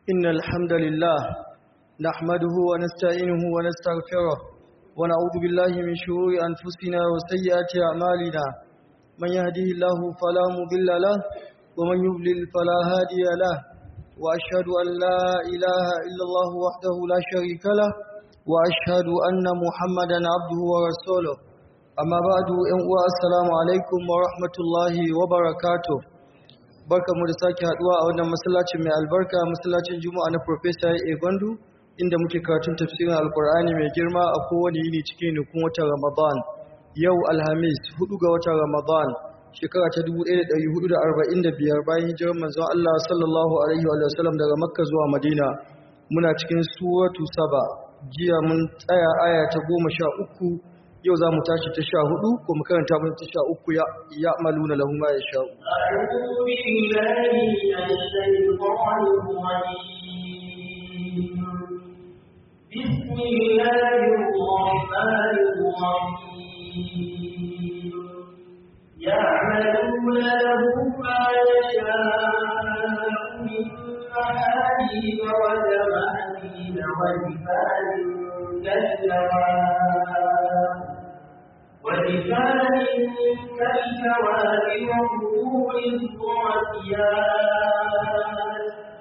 إن الحمد لله نحمده ونستعينه ونستغفره ونعوذ بالله من شرور أنفسنا وسيئات أعمالنا من يهده الله فلا مضل له ومن يضلل فلا هادي له وأشهد أن لا إله إلا الله وحده لا شريك له وأشهد أن محمدا عبده ورسوله أما بعد السلام عليكم ورحمة الله وبركاته barka mu da sake haduwa a wannan masallacin mai albarka masallacin juma'a na professor A Gwandu inda muke karatun tafsirin alkur'ani mai girma a kowane yini cikin nukun watan ramadan yau alhamis 4 ga watan ramadan shekara ta 1445 bayan hijirar manzon Allah sallallahu alaihi wa sallam daga makka zuwa madina muna cikin suratu saba jiya mun tsaya aya ta 13 yau za mu tashi ta sha hudu ko mu karanta mun ta sha uku ya ya maluna lahu ma ya sha بسم الله الرحمن الرحيم يعملون له ما يشاء من محاريب وتماثيل وجفان كالجواب ولسان كالجواب وظهور الضاسيات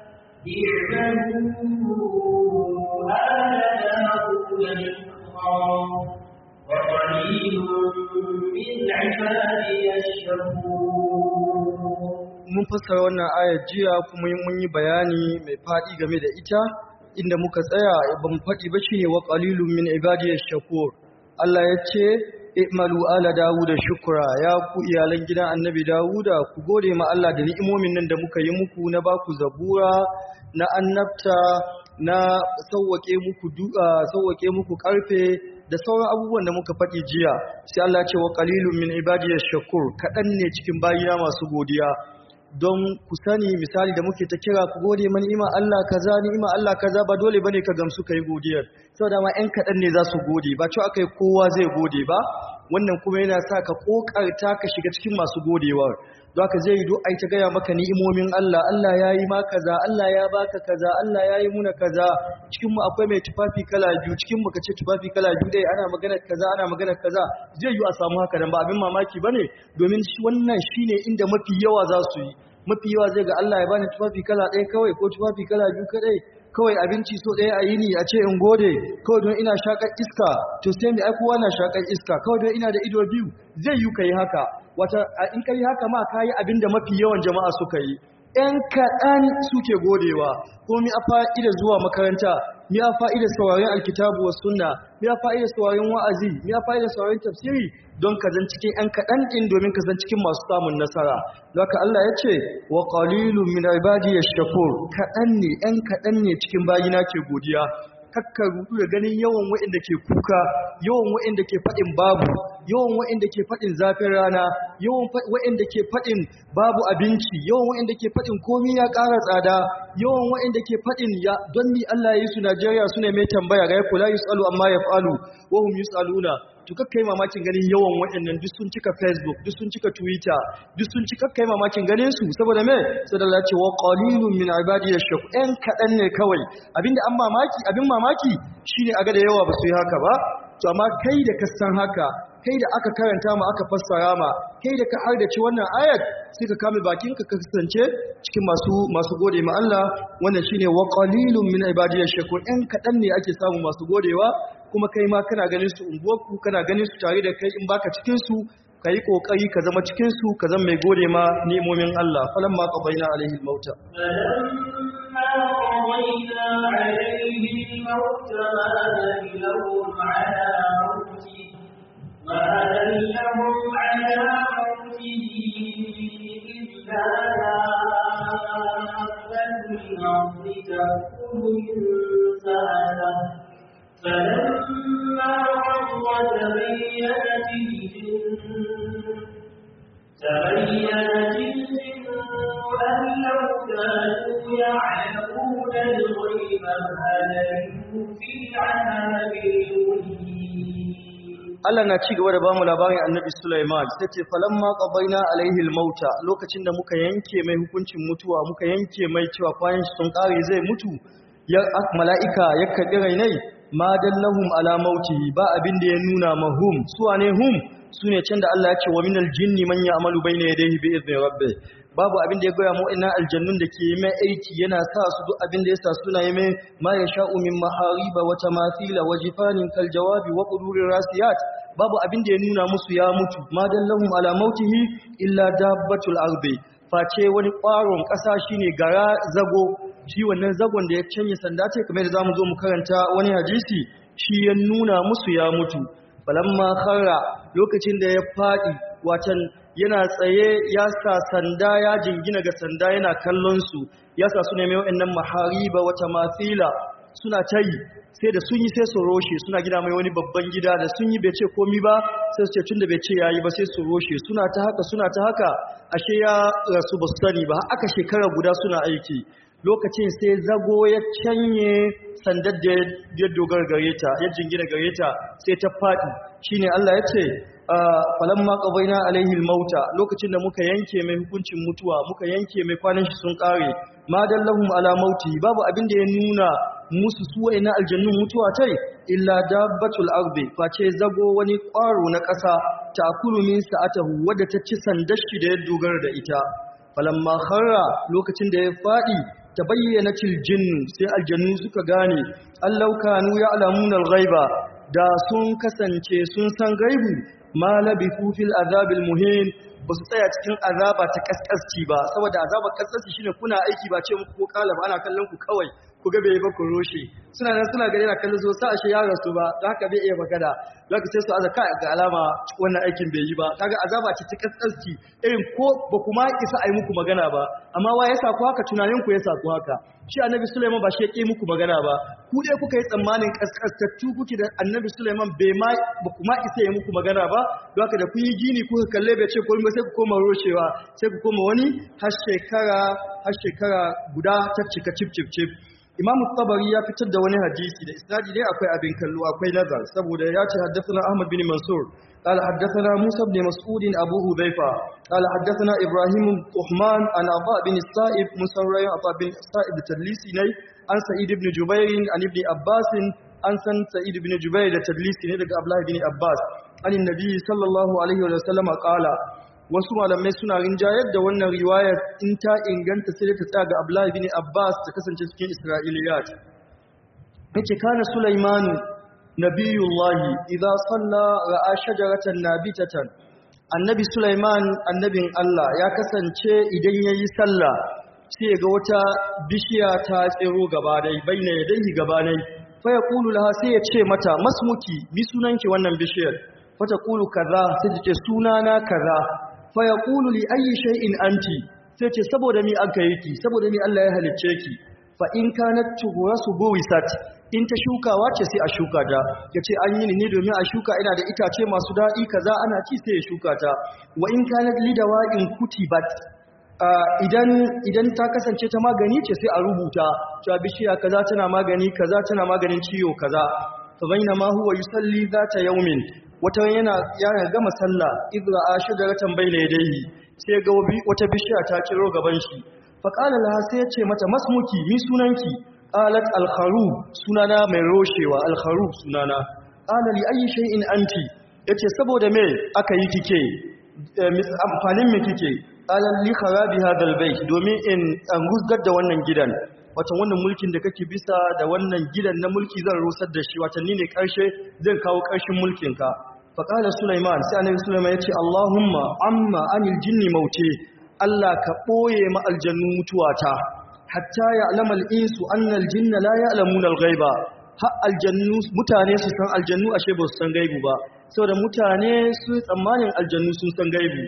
اعملوا آل داود شكرا وقليل من عبادي الشكور mun fassara wannan ayar jiya kuma mun yi bayani mai faɗi game da ita inda muka tsaya ban faɗi ba shine wa qalilun min ibadiyash shakur Allah ya ce i'malu ala dawuda shukra ya ku iyalan gidan annabi dawuda ku gode ma Allah da ni'imomin nan da muka yi muku na baku zabura na annabta na sauwake muku du'a sauwake muku karfe da sauran abubuwan da muka faɗi jiya sai Allah ya ce wa qalilun min ibadiyash shakur kadan ne cikin bayina masu godiya don ku sani misali da muke ta kira ku gode mani ima Allah kaza ni ima Allah kaza ba dole bane ka gamsu kai godiyar saboda ma ɗan kaɗan ne za su gode ba cewa akai kowa zai gode ba wannan kuma yana sa ka kokarta ka shiga cikin masu godewar don haka zai yi do ai ta gaya maka ni'imomin Allah Allah ya yi ma kaza Allah ya baka kaza Allah ya yi muna kaza cikin mu akwai mai tufafi kala biyu cikin mu kace tufafi kala biyu dai ana magana kaza ana magana kaza zai yi a samu haka dan ba abin mamaki bane domin wannan shine inda mafi yawa za su yi mafi yawa zai ga Allah ya bani tufafi kala ɗaya kawai ko tufafi kala biyu kadai kawai abinci so ɗaya a yini a ce in gode kawai don ina shakar iska to sai mai aikowa na shakar iska kawai don ina da ido biyu zai yi ka yi haka wata in ka yi haka ma ka yi abin da mafi yawan jama'a suka yi ‘yan kaɗan suke godewa ko mi a fa'ida zuwa makaranta mi a fa'ida sauraron alkitabu wa sunna mi a fa'ida sauraron wa'azi mi a fa'ida sauraron tafsiri don ka zan cikin ‘yan kaɗan ɗin domin ka zan cikin masu samun nasara Zaka Allah ya ce wa qalilun min ibadiy shakur kaɗan ne ‘yan kaɗan ne cikin bayina ke godiya kakka rudu da ganin yawan waɗanda ke kuka yawan waɗanda ke faɗin babu yawan waɗanda ke faɗin zafin rana yawan waɗanda ke faɗin babu abinci yawan waɗanda ke faɗin komi ya ƙara tsada yawan waɗanda ke faɗin ya don ni Allah ya yi su Najeriya su ne mai tambaya ga kula yusalu amma yaf'alu wa hum yusaluna to kakkai mamakin ganin yawan waɗannan duk sun cika Facebook duk sun cika Twitter duk sun cika kai mamakin ganin su saboda me saboda Allah ce wa qalilun min ibadiyash shakur ɗan kaɗan ne kawai abinda an mamaki abin mamaki shine aga da yawa ba su yi haka ba to amma kai da ka san haka kai da aka karanta ma aka fassara ma kai da ka hardace wannan ayat sai ka kame bakin ka kasance cikin masu masu gode ma Allah wannan shine wa qalilun min ibadiyash shakur ɗan kaɗan ne ake samu masu godewa kuma kai ma kana ganin su unguwarku kana ganin su tare da kai in baka cikin su kai kokari ka zama cikin su ka zama mai gode ma ni'imomin Allah falamma qabaina alaihi almauta ما دلهم على موته إلا دابة الأرض تأكل من سأله فلما قضى تبينت الجن تبينت الجن أن لو كانوا يعلمون الغيب ما لبثوا في العذاب المهين Allah na ci gaba da bamu labarin Annabi Sulaiman sai ce falamma qabaina alaihi almauta lokacin da muka yanke mai hukuncin mutuwa muka yanke mai cewa kwanan shi sun kare zai mutu ya mala'ika ya karbi rainai ma dallahum ala mautihi ba abin da ya nuna mahum su wane hum sune can da Allah ya ce wa minal jinni man ya'malu bayna yadayhi bi izni rabbih babu abin da ya goya mu'ina aljannun da ke yi mai aiki yana sa su duk abin da ya sa suna yi mai ma ya sha'u min mahariba wa tamathila wa jifanin kal jawabi wa qudurir rasiyat babu abin da ya nuna musu ya mutu ma dallahum ala mautihi illa dabbatul ardi face wani ƙwaron ƙasa shine gara zago shi wannan zagon da ya canye sanda ce kamar da zamu zo mu karanta wani hadisi shi ya nuna musu ya mutu falamma kharra lokacin da ya fadi watan yana tsaye ya sa sanda ya jingina ga sanda yana kallon su ya sa su ne mai wa'annan mahariba wata mafila suna tayi sai da sun yi sai su roshe suna gina mai wani babban gida da sun yi bai ce komi ba sai su ce tun da bai ce yayi ba sai su roshe suna ta haka suna ta haka ashe ya rasu ba su sani ba aka shekara guda suna aiki lokacin sai zago ya canye sandar da ya dogar gare ta ya jingina gare ta sai ta faɗi shine Allah ya ce falamma qabaina alaihi almauta lokacin da muka yanke mai hukuncin mutuwa muka yanke mai kwanan shi sun kare ma dallahum ala mauti babu abin da ya nuna musu su na aljannun mutuwa tai illa dabbatul ardi face zago wani kwaro na ƙasa takulu min sa'atahu wadda ta ci sandar shi da ya dogara da ita falamma kharra lokacin da ya fadi tabayyana til jinnu sai aljannu suka gane allau kanu ya'lamuna al-ghaiba da sun kasance sun san gaibu ma labithu fil azabil muhin ba su tsaya cikin azaba ta kaskasci ba saboda azabar kaskasci shine kuna aiki ba ce muku ko kala ba ana kallon ku kawai ku ga bai ba ku roshe suna nan suna gari na kallon zo sa ashe ya rasu ba da haka bai iya magana zaka sai su aza kai ga alama wannan aikin bai yi ba kaga azaba ce ta kaskasci irin ko ba kuma isa ai muku magana ba amma wa ya saku haka tunanin ku ya saku haka shi annabi Sulaiman ba shi ya ƙi muku magana ba ku dai kuka yi tsammanin kaskastattu kuke da annabi Sulaiman bai ma ba kuma isa ya muku magana ba don haka da kun yi gini kuka kalle bai ce komai sai ku koma roshewa sai ku koma wani har shekara har shekara guda ta cika cip cip cip Imam Tabari ya fitar da wani hadisi da isnadi ne akwai abin kallo akwai nazar saboda ya ce haddathana Ahmad bin Mansur قال حدثنا موسى بن مسعود أبو هذيفة قال حدثنا إبراهيم الطحمان عن عطاء بن السائب مسرى عطاء بن السائب التدليسي ني عن سعيد بن جبير عن ابن عباس عن سن سعيد بن جبير التدليسي ني daga Abdullah bin Abbas عن النبي صلى الله عليه وسلم قال wasu malamai suna rinjayar da wannan riwayar in ta inganta sai ta tsaya ga Abdullah bin Abbas ta kasance cikin Isra'iliyat yace kana Sulaimanu nabiyullahi idza salla ra'a shajaratan nabitatan annabi sulaiman annabin Allah ya kasance idan yayi sallah sai ga wata bishiya ta tsiro gaba dai baina yadayhi gaba dai fa yaqulu laha sai ya ce mata masmuki bi sunanki wannan bishiyar fa taqulu kaza sai ta ce sunana kaza fa yaqulu li ayyi shay'in anti sai ce saboda mi aka yi ki saboda mi Allah ya halicce ki fa in kanat tughrasu buwisat in ta shukawa ce sai a shuka ta ya ce an yi ni ne domin a shuka ina da itace masu daɗi kaza ana ci sai ya shuka ta wa in kana lidawa in kutibat idan idan ta kasance ta magani ce sai a rubuta cewa bishiya kaza tana magani kaza tana maganin ciwo kaza fa bainama huwa yusalli zata yawmin wata yana yana gama sallah idra ashajaratan bayna yadayhi sai ga wata bishiya ta kiro gaban shi fa qala laha sai ya ce mata masmuki mi sunanki qalat al-kharub sunana mai roshewa al-kharub sunana qala li ayi shay'in anti yace saboda me aka yi kike amfanin me kike qala li kharabi hadha al-bayt domin in an gusgar da wannan gidan wato wannan mulkin da kake bisa da wannan gidan na mulki zan rusar da shi wato ni ne karshe zan kawo karshen mulkin ka fa qala sulaiman sai annabi sulaiman yace allahumma amma anil jinni mauti Allah ka boye ma aljannu mutuwata hatta ya alamal insu annal jinna la ya'lamuna al-ghaiba ha aljannu mutane su san aljannu ashe ba su san gaibu ba saboda mutane su tsammanin aljannu sun san gaibu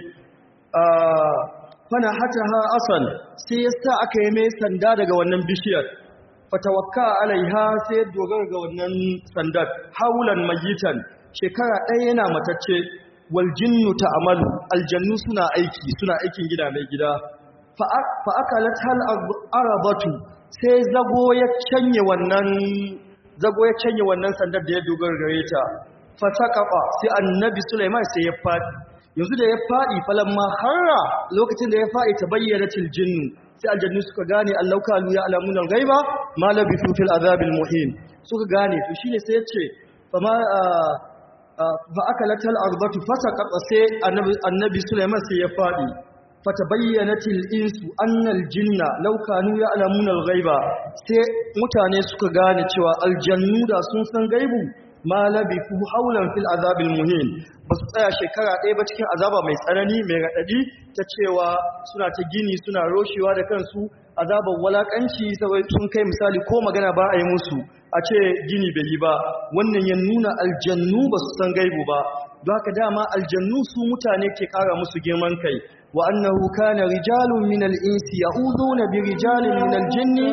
fana hataha asan sai yasa aka yi mai sanda daga wannan bishiyar fatawakka alaiha sai dogara ga wannan sandar haulan mayitan shekara ɗaya yana matacce wal jinnu ta'malu aljannu suna aiki suna aikin gida mai gida fa'akalat hal arabatu sai zago ya canye wannan zago ya canye wannan sandar da ya dogara gare ta fasaqafa sai annabi Sulaiman sai ya fadi yanzu da ya fadi falamma harra lokacin da ya fadi tabayyanatil jinnu sai aljannu suka gane Allah kalu ya alamun gaiba ma labithu fil azabil muhin suka gane to shine sai ya ce fama fa akalatal arbatu fasaqat sai annabi annabi Sulaiman sai ya fadi fatabayyanatil insu annal jinna law kanu ya'lamuna al-ghaiba sai mutane suka gane cewa aljannu da sun san gaibu ma labifu haulan fil azabil muhin ba su tsaya shekara ɗaya ba cikin azaba mai tsanani mai raɗaɗi ta cewa suna ta gini suna roshewa da kansu azabar walakanci saboda sun kai misali ko magana ba a yi musu a ce gini bai yi ba wannan ya nuna aljannu ba su san gaibu ba don haka dama aljannu su mutane ke ƙara musu girman kai wa annahu kana rijalun min al-insi ya'uduna bi rijalin min al-jinni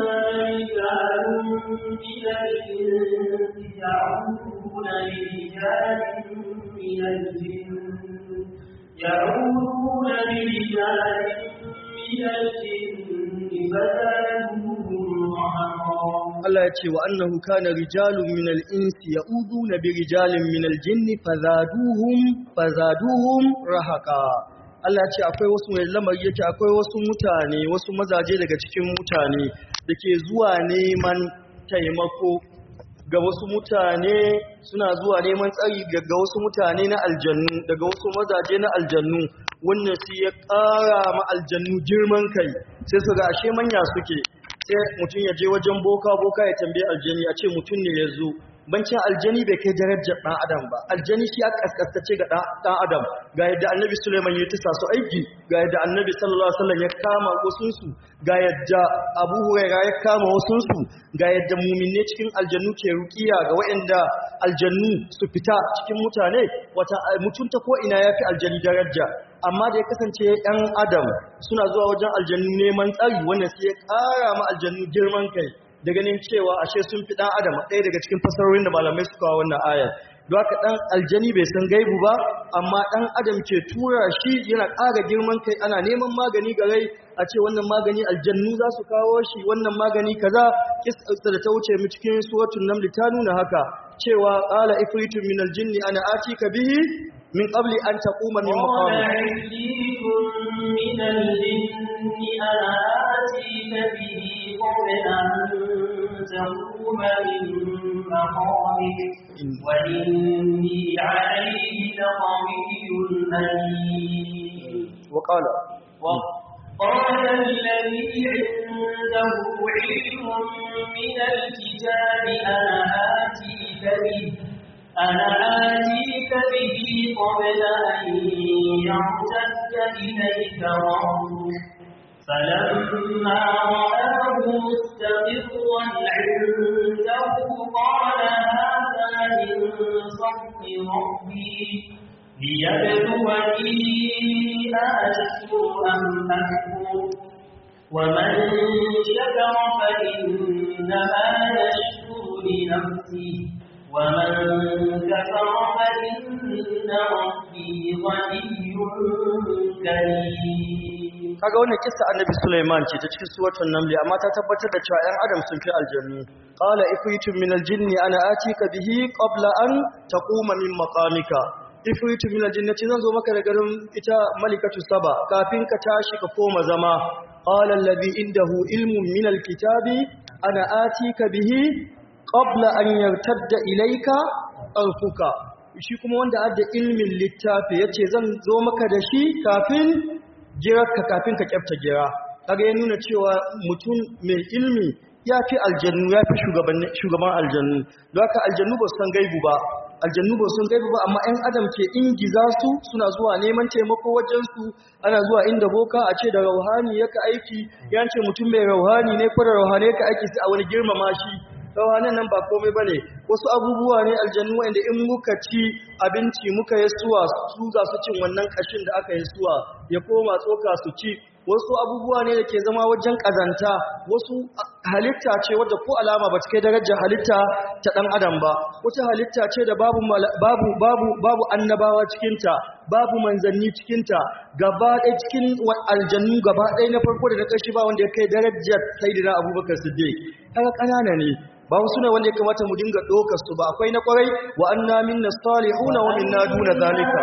يعودون برجال من الجن فزادوهم رهقا Allah ya ce wa annahu kana rijalun min al-insi ya'uduna bi rijalin min al-jinni fazaduhum fazaduhum rahaqa Allah ya ce akwai wasu mai lamari yake akwai wasu mutane wasu mazaje daga cikin mutane dake zuwa neman taimako ga wasu mutane suna zuwa neman tsari ga wasu mutane na aljannu daga wasu mazaje na aljannu wannan sai ya ƙara ma aljannu girman kai sai su ga ashe manya suke sai mutum ya je wajen boka boka ya tambaye aljani a ce mutum ne ya zo bancin aljani bai kai darajar ɗan adam ba aljani shi ya kaskastace ga ɗan adam ga yadda annabi suleiman ya tisa su aiki ga yadda annabi sallallahu alaihi wasallam ya kama wasunsu ga yadda abu huraira ya kama wasunsu ga yadda muminne cikin aljannu ke rukiya ga waɗanda aljannu su fita cikin mutane wata mutunta ko ina ya fi aljani daraja amma da ya kasance ‘yan adam suna zuwa wajen aljannu neman tsari wanda sai ya ƙara ma aljannu girman kai da ganin cewa ashe sun fi ɗan adam ɗaya daga cikin fasarorin da malamai suka kawo wannan ayar don haka ɗan aljani bai san gaibu ba amma ɗan adam ke tura shi yana ƙara girman kai ana neman magani ga rai a ce wannan magani aljannu za su kawo shi wannan magani kaza kisa da ta wuce mu cikin suratul naml ta nuna haka cewa qala ifritun min aljinni ana atika bihi min qabli an taquma min قال maqamik عفريت من الجن أنا آتيك به قبل أن تقوم من مقامك وإني عليه لقوي أمين وقال وقال الذي عنده علم من الكتاب أنا آتيك به أنا آتيك به قبل أن يرتد إليك ربك فلما رآه مستقرا عنده قال هذا من فضل ربي ليبلوني أأشكر أم أكفر ومن شكر فإنما يشكر لنفسه ومن كفر فإن ربي غني كريم kaga wannan kissa annabi Sulaiman ce ta cikin suratul naml amma ta tabbatar da cewa ɗan adam sun fi aljannu qala ifritun min aljinni ana atika bihi qabla an taquma min maqamika ifritun min aljannati zan zo maka da garin ita malikatu saba kafin ka tashi ka koma zama qala alladhi indahu ilmun min alkitabi ana atika bihi qabla an yartadda ilayka tarfuka shi kuma wanda adda ilmin littafi yace zan zo maka da shi kafin jirarka kafin ka kyafta gira kaga ya nuna cewa mutum mai ilmi ya fi aljannu ya fi shugaban aljannu don haka aljannu ba su san gaibu ba aljannu ba su san gaibu ba amma 'yan adam ke ingiza su suna zuwa neman taimako wajensu ana zuwa inda boka a ce da rauhani yaka aiki ya ce mutum mai rauhani ne ko da rauhani yaka aiki sai a wani girmama shi rauhanin nan ba komai ba ne wasu abubuwa ne aljannu wanda in muka ci abinci muka yi suwa su za su cin wannan kashin da aka yi suwa ya koma tsoka su ci wasu abubuwa ne da ke zama wajen ƙazanta wasu halitta ce wadda ko alama ba ta kai darajar halitta ta ɗan adam ba wata halitta ce da babu babu babu babu annabawa cikinta babu manzanni cikinta gaba ɗaya cikin aljannu gaba ɗaya na farko da na ƙarshe ba wanda ya kai darajar sayyidina abubakar siddiq kaga ƙanana ne ba wasu ne wanda ya kamata mu dinga ɗaukar su ba akwai na kwarai wa anna minna salihuna wa minna duna zalika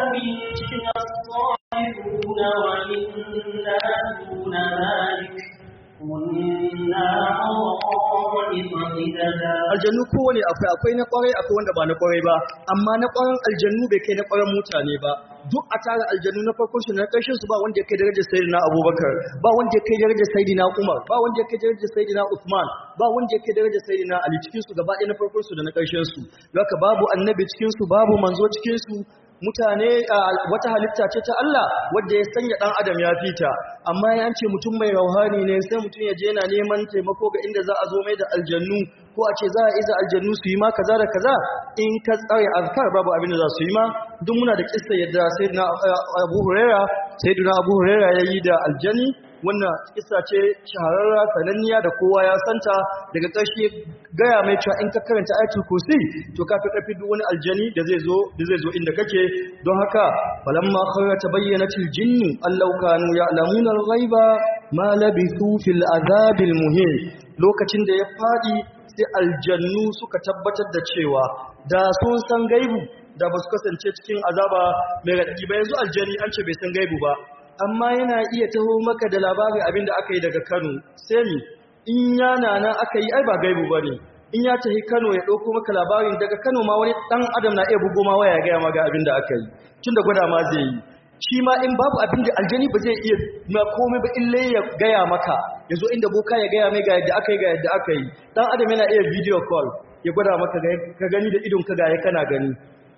aljannu kowane akwai akwai na kwarai akwai wanda ba na kwarai ba amma na kwaran aljannu bai kai na kwaran mutane ba duk a tara aljannu na farkon su na ƙarshen su ba wanda ya kai darajar sayyidina abubakar ba wanda ya kai darajar sayyidina umar ba wanda ya kai darajar sayyidina usman ba wanda ya kai darajar sayyidina ali cikin su gaba ɗaya na farkon su da na ƙarshen su haka babu annabi cikin su babu manzo cikin su mutane wata halitta ce ta Allah wadda ya sanya dan adam ya fita amma ya ce mutum mai rauhani ne sai mutum ya je yana neman taimako ga inda za a zo mai da aljannu ko a ce za a iza aljannu su yi ma kaza da kaza in ka tsare azkar babu abin da za su yi ma duk muna da kissa yadda sayyidina Abu Huraira sayyidina Abu Huraira yayi da aljani wannan kissa ce shahararra sananniya da kowa ya santa daga ƙarshe gaya mai cewa in ka karanta ayatul kursi to ka fi ƙarfi duk wani aljani da zai zo da zai zo inda kake don haka falamma khawra tabayyanatil jinnu allau kanu ya'lamuna al-ghaiba ma labithu fil azabil muhin lokacin da ya fadi sai aljannu suka tabbatar da cewa da sun san gaibu da ba su kasance cikin azaba mai raɗaɗi ba yanzu aljani an ce bai san gaibu ba amma yana iya taho maka da labarin abin da aka yi daga Kano sai mi in yana nan aka yi ai ba gaibu ba ne in ya tafi Kano ya ɗauko maka labarin daga Kano ma wani ɗan adam na iya bugo ma waya gaya ma ga abin da aka yi tun da gwada ma zai yi shi ma in babu abin da aljani ba zai iya ma komai ba ille ya gaya maka ya zo inda boka ya gaya mai ga yadda aka yi ga yadda aka yi ɗan adam yana iya video call ya gwada maka ka gani da idon ka ga ya kana gani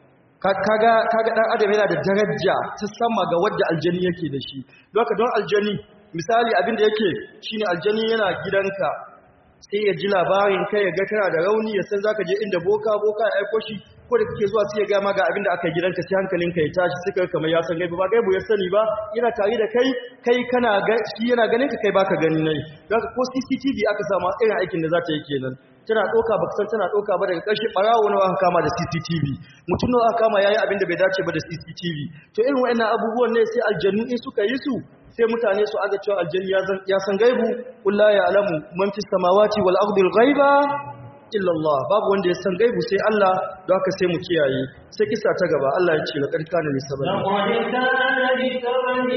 kaga kaga dan adam yana da daraja ta sama ga wadda aljani yake da shi don haka don aljani misali abin da yake shine aljani yana gidanka sai ya ji labarin kai ya ga kana da rauni ya san zaka je inda boka boka ya aiko shi ko da kake zuwa sai ya ga ma ga abin da aka gidanka sai hankalinka ya tashi sai kai kamar ya san gaibu ba gaibu ya sani ba yana tare da kai kai kana ga shi yana ganin ka kai baka gani nai don haka ko CCTV aka samu irin aikin da za ta yi kenan tana ɗauka ba san tana ɗauka ba daga ƙarshe ɓarawo nawa aka kama da CCTV mutum nawa aka kama yayi abin da bai dace ba da CCTV to irin waɗannan abubuwan ne sai aljannu in suka yi su sai mutane su aga cewa aljanni ya san gaibu qul la ya'lamu man fis samawati wal ardi al ghaiba illa Allah babu wanda ya san gaibu sai Allah don haka sai mu kiyaye sai kisa ta gaba Allah ya ce laqad kana li sabani laqad kana li sabani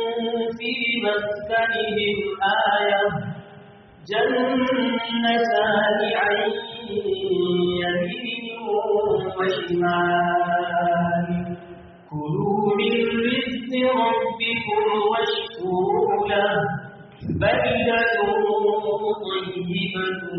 fi maskanihim ayah جنتان عن يمين وشمال كلوا من رزق ربكم واشكروا له بلدة طيبة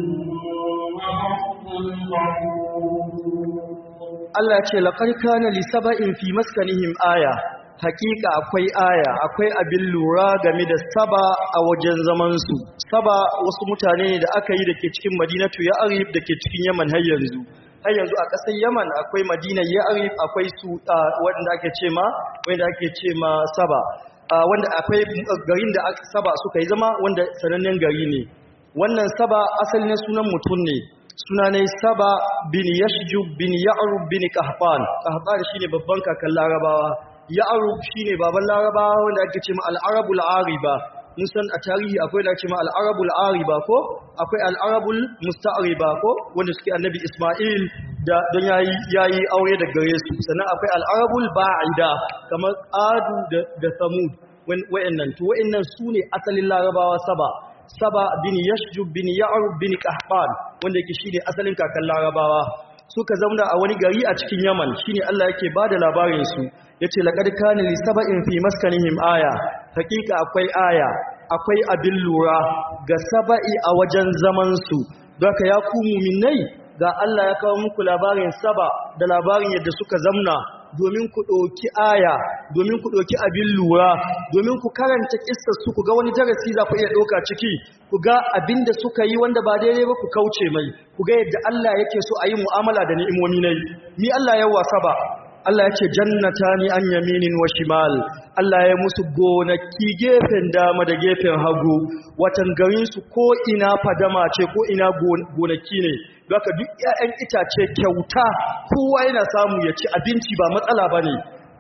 ورب Allah ce laqad kana li saba'in fi maskanihim aya hakika akwai aya akwai abin lura game da saba a wajen zamansu saba wasu mutane ne da aka yi da ke cikin madinatu ya arif da ke cikin yaman har yanzu har yanzu a ƙasar yaman akwai madina ya arif akwai su wanda ake ce ma wanda ake ce ma saba wanda akwai garin da saba suka yi zama wanda sanannen gari ne wannan saba asalin sunan mutum ne suna ne saba bin yashjub bin ya'rub bin qahtan qahtan shine babban kakan larabawa ya'rub shine baban larabawa wanda ake ce ma al-arabul ariba mun san a tarihi akwai da ake ma al-arabul ariba ko akwai al-arabul musta'riba ko wanda suke annabi isma'il da don yayi yayi aure da gare su sannan akwai al-arabul ba'ida kamar adu da da samud wayannan to wayannan sune asalin larabawa saba saba bin yashjub bin ya'rub bin qahban wanda yake shine asalin kakan larabawa suka zauna a wani gari a cikin yaman shine Allah yake bada labarin su yace laqad kana li saba'in fi maskanihim aya hakika akwai aya akwai abin lura ga saba'i a wajen zaman su don ka ya ku mu'minai ga Allah ya kawo muku labarin saba da labarin yadda suka zamna domin ku ɗauki aya domin ku ɗauki abin lura domin ku karanta ƙistar su ku ga wani darasi za ku iya ɗauka ciki ku ga abin da suka yi wanda ba daidai ba ku kauce mai ku ga yadda Allah yake so a yi mu'amala da ni'imomi nai ni Allah ya wasa ba Allah ya ce jannata ni an yaminin wa shimal Allah ya musu gonaki gefen dama da gefen hagu watan garinsu ko ina fadama ce ko ina gonaki ne Baka duk ‘ya'yan itace kyauta kowa yana samu ya ci abinci ba matsala ba ne,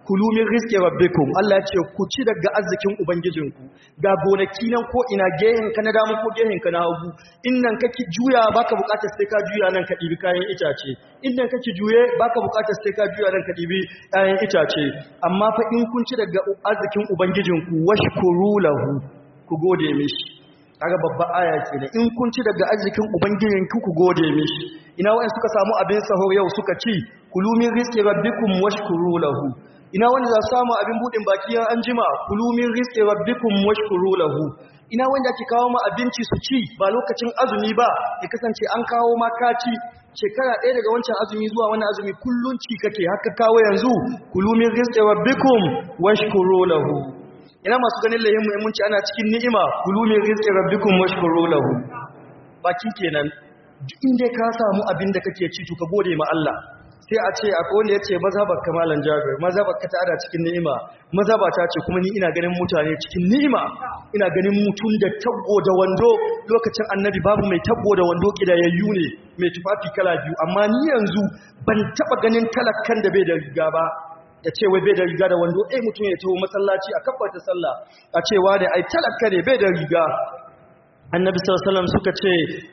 kulu min rizqi rabbikum Allah ya ce ku ci daga arzikin ubangijinku ga gonaki nan ko ina gehen ka na dama ko gehen ka na hagu innan kake juya baka bukatar sai ka juya nan ka dibi kayan itace innan kake juye baka bukatar sai ka juya nan ka dibi kayan itace amma fa in kun ci daga arzikin ubangijinku washkuru lahu ku gode mishi kaga babban aya kenan in kun ci daga arzikin ubangijinku ku gode mishi ina wa'in suka samu abin sahur yau suka ci kulu min rizqi rabbikum washkuru lahu ina wanda za su samu abin budin baki an jima kulu min rizqi rabbikum washkuru lahu ina wanda ake kawo ma abinci su ci ba lokacin azumi ba ya kasance an kawo ma kaci shekara ɗaya daga wancan azumi zuwa wani azumi kullun ci kake haka kawo yanzu kulu min rizqi rabbikum washkuru lahu ina masu ganin lahin muhimmanci ana cikin ni'ima kulu min rizqi rabbikum washkuru lahu baki kenan duk inda ka samu abin da kake ci to ka gode ma Allah sai a ce akwai wanda ya ce mazhabar kamalan jabir mazhabar ka ta'ada cikin ni'ima mazhaba ta ce kuma ni ina ganin mutane cikin ni'ima ina ganin mutum da tabbo da wando lokacin annabi babu mai tabbo da wando kidayayyu ne mai tufafi kala biyu amma ni yanzu ban taba ganin talakkan da bai da riga ba ya ce wai bai da riga da wando eh mutum ya taho masallaci a kabbata sallah a cewa da ai talakka ne bai da riga annabi sallallahu suka ce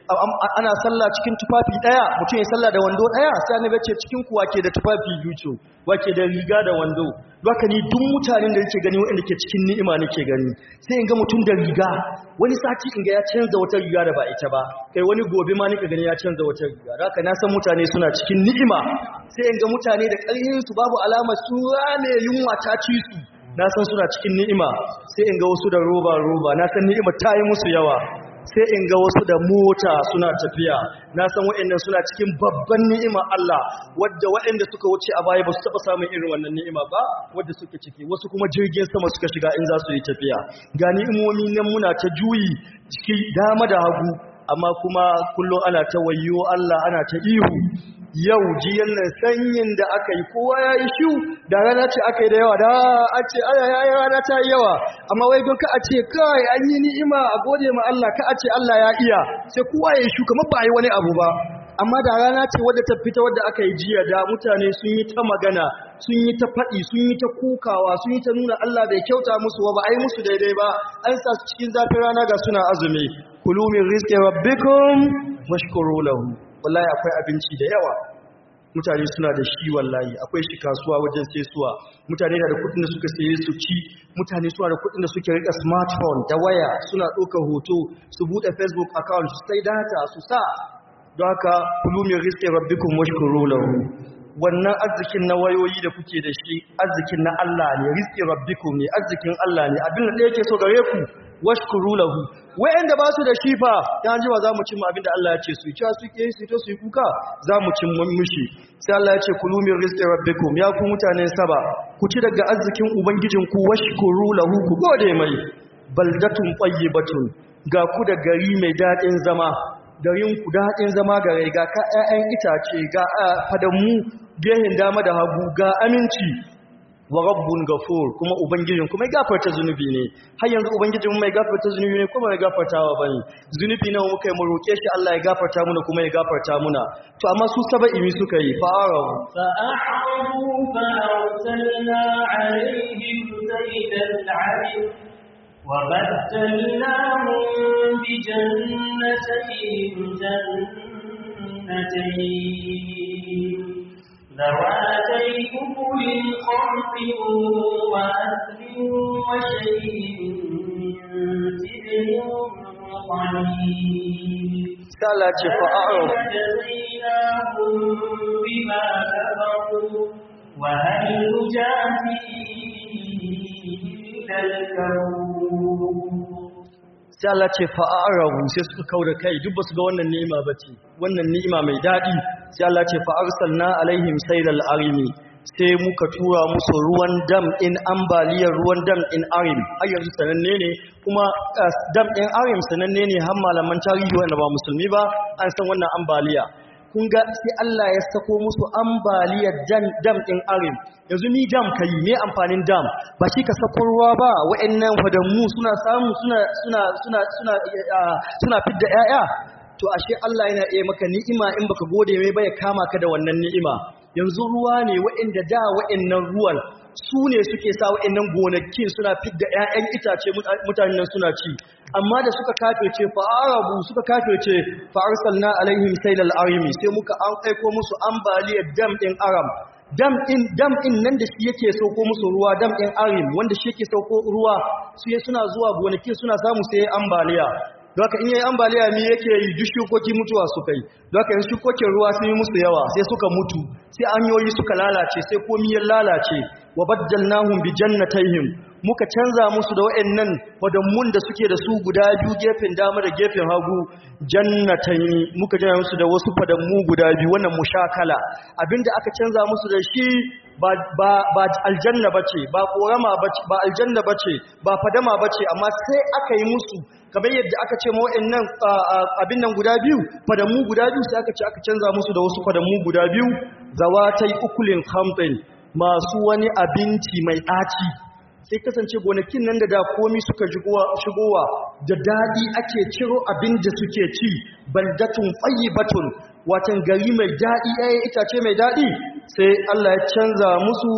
ana sallah cikin tufafi daya mutum ya sallah da wando daya sai annabi ce cikin ku wake da tufafi biyu wake da riga da wando haka ni duk mutanen da yake gani wanda ke cikin ni'ima nake gani sai in ga mutum da riga wani sati in ga ya canza wata riga da ba ita ba kai wani gobe ma nika gani ya canza wata riga haka na san mutane suna cikin ni'ima sai in ga mutane da ƙarfin su babu alama su rame yunwa ta ci su na san suna cikin ni'ima sai in ga wasu da roba roba na san ni'ima ta yi musu yawa sai in ga wasu da mota suna tafiya na san waɗannan suna cikin babban ni'ima Allah wadda waɗanda suka wuce a baya ba su taɓa samun irin wannan ni'ima ba wadda suke ciki wasu kuma jirgin sama suka shiga in za su yi tafiya ga ni'imomi nan muna ta juyi ciki dama da hagu amma kuma kullum ana ta wayo Allah ana ta ihu yau jiyan nan sanyin da aka yi kowa ya yi shiu da rana ce aka yi da yawa da a ce aya ya yi rana ta yi yawa amma wai don ka a ce kai an yi ni'ima a gode ma Allah ka a ce Allah ya iya sai kowa ya yi shu kamar ba a yi wani abu ba amma da rana ce wadda ta fita wadda aka yi jiya da mutane sun yi ta magana sun yi ta faɗi sun yi ta kukawa sun yi ta nuna Allah bai kyauta musu ba ba a yi musu daidai ba an sa su cikin zafin rana ga suna azumi kulu min rizqi rabbikum washkuru lahu wallahi akwai abinci da yawa mutane suna da shi wallahi akwai shi kasuwa wajen sesuwa mutane na da kudin da suka saye su ci mutane suna da kudin da suke rika smartphone da waya suna ɗauka hoto su buɗe facebook account su sai data su sa don haka kulumin rizqi rabbikum washkuru lahu wannan arzikin na wayoyi da kuke da shi arzikin na Allah ne rizqi rabbikum ne arzikin Allah ne abin da yake so gare ku washkuru lahu wayanda ba su da shi fa dan jiwa zamu cin abin da Allah ya ce su ci su ke su to su yi kuka zamu cin mushi sai Allah ya ce kulu min rizqi rabbikum ya ku mutanen saba ku ci daga arzikin ubangijin ku washkuru lahu ku gode mai baldatun tayyibatun ga ku da gari mai dadin zama garin ku daɗin zama ga rai ga ƴaƴan itace ga fadamu gehen dama da hagu ga aminci wa rabbun gafur kuma ubangijin kuma mai gafarta zunubi ne har yanzu ubangijin mai gafarta zunubi ne kuma mai gafartawa bane zunubi nawa muka yi mu roke shi Allah ya gafarta muna kuma ya gafarta muna to amma su saba'i mi suka yi fa'arahu فأعرضوا فأرسلنا عليهم سيل العرم وبدلناهم بجنتين جنتين ذواتي أكل خمس وأثل وشيء من سدر قليل sala ce fa'arahu جزيناهم بما كفروا وهل نجازي إلا الكفور sai Allah ce fa'arahu sai suka kauda kai duk basu ga wannan ni'ima bace wannan ni'ima mai dadi sai Allah ce fa'arsalna alaihim saylal arimi sai muka tura musu ruwan dam in ambaliyar ruwan dam in arim har yanzu sananne ne kuma uh, dam in arim sananne ne har malaman tarihi wanda ba musulmi ba an san wannan ambaliya kun ga sai Allah ya sako musu ambaliyar dam dam in arim yanzu ni dam kai me amfanin dam ba shi ka sako ruwa ba wa'annan fadamu suna samu suna suna suna suna uh, suna fidda 'ya'ya? to ashe Allah yana iya maka ni'ima in baka gode mai ba ya kama ka da wannan ni'ima yanzu ruwa ne waɗanda da waɗannan ruwan su ne suke sa waɗannan gonakin suna fidda 'ya'yan itace mutanen nan suna ci amma da suka kafirce fa'arabu suka kafirce fa'arsalna alaihim sailal arimi sai muka an aiko musu ambaliyar dam ɗin aram dam ɗin dam ɗin nan da shi yake sauko musu ruwa dam ɗin arim wanda shi yake sauko ruwa su suna zuwa gonakin suna samu sai ambaliya Doka in yayi ambaliya mi yake yi duk shukoki mutuwa suka yi. Doka in shukokin ruwa sun yi musu yawa sai suka mutu, sai anyoyi suka lalace, sai komi ya lalace. Wa baddalnahum bi jannatayhim. Muka canza musu da wayannan wadammun da suke da su guda biyu gefen dama da gefen hagu jannatayn. Muka canza musu da wasu fadammu guda biyu wannan mushakala. Abinda aka canza musu da shi ba ba ba aljanna bace, ba korama bace, ba aljanna bace, ba fadama bace, amma sai aka yi musu kamar yadda aka ce nan abin nan guda biyu fadamu guda biyu sai aka ce aka canza musu da wasu fadamu guda biyu zawatai ukulin khamtin masu wani abinci mai ɗaci sai kasance gonakin nan da da komi suka shigowa da daɗi ake ciro abin da suke ci baldatun batun watan gari mai daɗi ɗaya itace mai daɗi sai Allah ya canza musu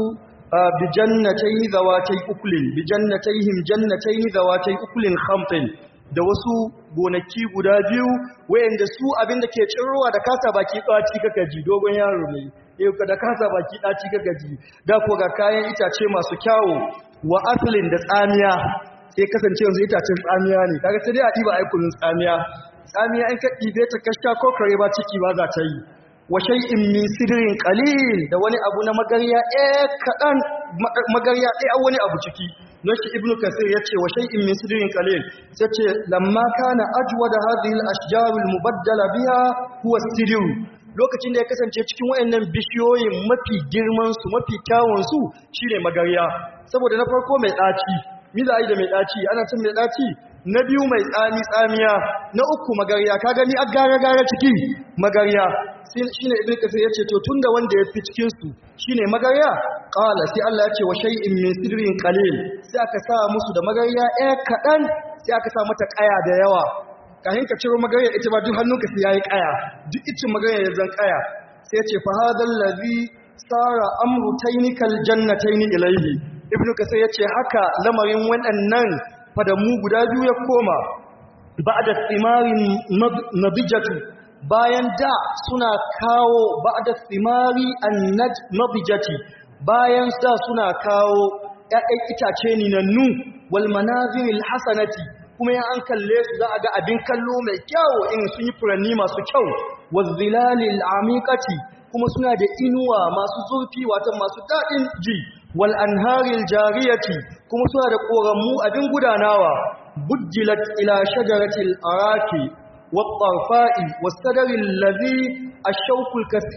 bijannatai zawatai ukulin bijannatayhim jannatay zawatai ukulin khamtin da wasu gonaki guda biyu wayanda su abin da ke tsirowa da kasa baki ɗaci kaka ji dogon yaro ne yau da kasa baki ɗaci kaka ji da ko ga kayan itace masu kyawu wa afilin da tsamiya sai kasance yanzu itacen tsamiya ne kaga sai dai a ɗiba aikulun tsamiya tsamiya in ka ɗibe ta kashta ko kare ba ciki ba za ta yi wa shay'in min sidrin qalil da wani abu na magarya eh kadan magarya ɗaya wani abu ciki nashi ibnu kasir yace wa shay'in min sidrin qalil yace lamma kana ajwada hadhihi al-ashjar al-mubaddala biha huwa sidru lokacin da ya kasance cikin wayannan bishiyoyin mafi girman su mafi kyawun su shine magarya saboda na farko mai daci mi za a yi da mai daci ana cin mai daci na biyu mai tsami tsamiya na uku magarya ka gani a gara gara ciki magarya shine ibnu kasir yace to tunda wanda ya fi cikin su shine magarya qala sai Allah yace wa shay'in min sidrin qalil sai aka sa musu da magarya ɗaya kadan sai aka sa mata kaya da yawa kahin ka ciro magarya ita ba duk hannunka sai yayi kaya duk icin magarya ya zan kaya sai yace fa hadal ladhi sara amru taynikal jannatayn ilayhi ibnu kasir yace haka lamarin waɗannan fadamu guda biyu ya koma ba'da thimarin nabijatu bayan da suna kawo ba'da thimari an-nabijati bayan da suna kawo ƴaƴan itace ninannu wal manaziril hasanati kuma ya an kalle su za a ga abin kallo mai kyau in sun yi furanni masu kyau wazilalil amikati kuma suna da inuwa masu zurfi wato masu daɗin ji wal anharil jariyati kuma suna da ƙoramu abin gudanawa bujjilat ila shajaratil araki والطرفاء والسدر الذي الشوك الكثير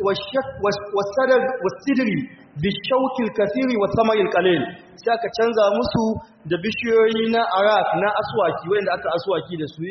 والسدر والسدر بالشوك الكثير والثمر القليل sai aka canza musu da bishiyoyi na arak na aswaki wanda aka aswaki da su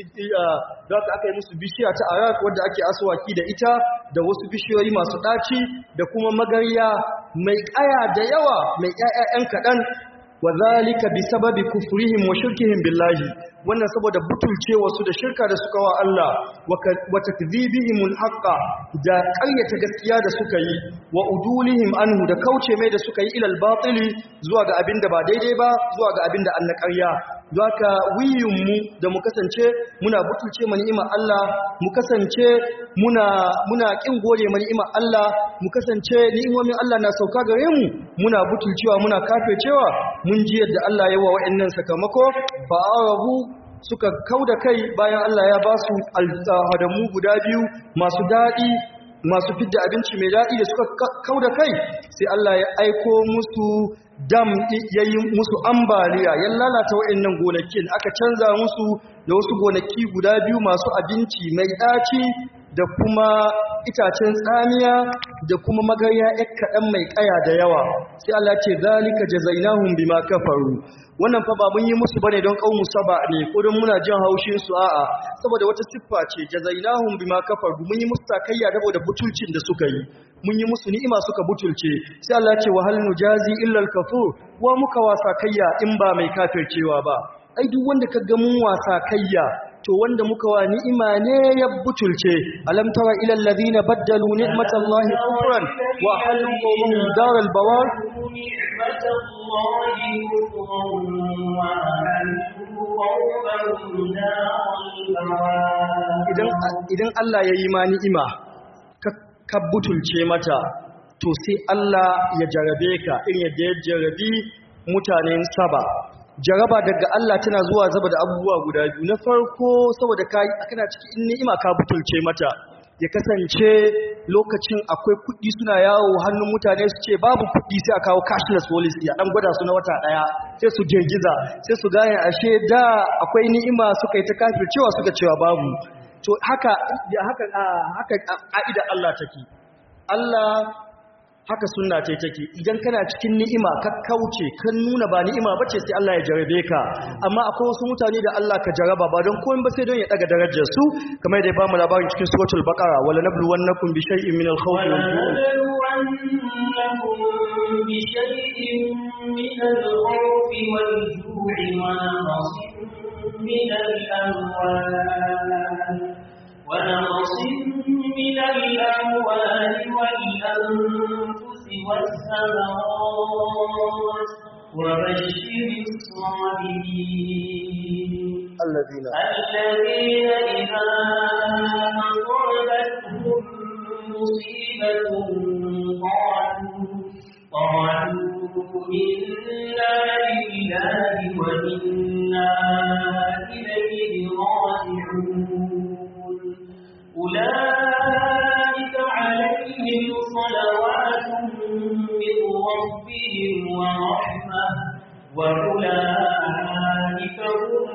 da aka yi musu bishiya ta arak wanda ake aswaki da ita da wasu bishiyoyi masu ɗaci da kuma magarya mai ƙaya da yawa mai ƴaƴan kaɗan wa zalika bi sababi kufrihim wa shirkihim billahi wannan saboda butulcewa su da shirka da suka wa Allah wa takdhibihimul haqqa da ƙaryata gaskiya da suka yi wa udulihim anhu da kauce mai da suka yi ilal batili zuwa ga abin da ba daidai ba zuwa ga abin da an na ƙarya Zaka wiyunmu da mu kasance muna butulce ma ni'imar Allah mu kasance muna muna kin gode ma ni'imar Allah mu kasance ni'imomin Allah na sauka gare mu muna butulcewa muna kafircewa mun ji yadda Allah ya wa wa'annan sakamako fa arabu suka kauda kai bayan Allah ya ba su alhadamu guda biyu masu daɗi masu fidda abinci mai daɗi da suka kauda kai sai Allah ya aiko musu dam yayi musu ambaliya ya lalata waɗannan gonakin aka canza musu da wasu gonaki guda biyu masu abinci mai ɗaci da kuma itacen tsamiya da kuma magarya ƴar kaɗan mai ƙaya da yawa sai Allah ce zalika jazainahum bima kafaru wannan fa ba mun yi musu bane don kaumu saba ne ko don muna jin haushin su a'a saboda wata siffa ce jazainahum bima kafaru mun yi musu takayya saboda butulcin da suka yi mun yi musu ni'ima suka butulce sai Allah ya ce wa hal nujazi illa al-kafur wa muka wasa kayya in ba mai kafircewa ba ai duk wanda ka ga mun wasa kayya to wanda muka wa ni'ima ne ya butulce alam tara ila alladhina baddalu ni'matallahi kufran wa halu qawmahum daral bawar نعمة الله كفرا وأهلوا قومهم دار البوار idan idan Allah ya yi ma ni'ima ka- ka butulce mata to sai Allah ya jarabe ka in yadda ya jarabi mutanen saba jaraba daga Allah tana zuwa zaba da abubuwa guda biyu na farko saboda kai kana cikin ni'ima ka butulce mata ya kasance lokacin akwai kuɗi suna yawo hannun mutane su ce babu kuɗi sai a kawo cashless policy a ɗan gwada su na wata ɗaya sai su girgiza sai su gane ashe da akwai ni'ima suka yi ta kafir cewa suka cewa babu to haka da haka a- haka ka'ida Allah take Allah haka sunna ce take idan kana cikin ni'ima ka kauce kan nuna ba ni'ima bace sai Allah ya jarabe ka amma akwai wasu mutane da Allah ka jaraba ba don komai ba sai don ya daga darajar su kamar da ya bamu labarin cikin suratul baqara wala nabluwannakum bi shay'in min al-khawfi ولنبلونكم بشيء من الخوف والجوع ونقص من الأموال ونقص من الأموال والأنفس والثمرات وبشر الصابرين alladhina الذين إذا أصابتهم مصيبة قالوا قالوا إنا لله وإنا إليه راجعون أولئك عليهم صلوات من ربهم ورحمة وأولئك هم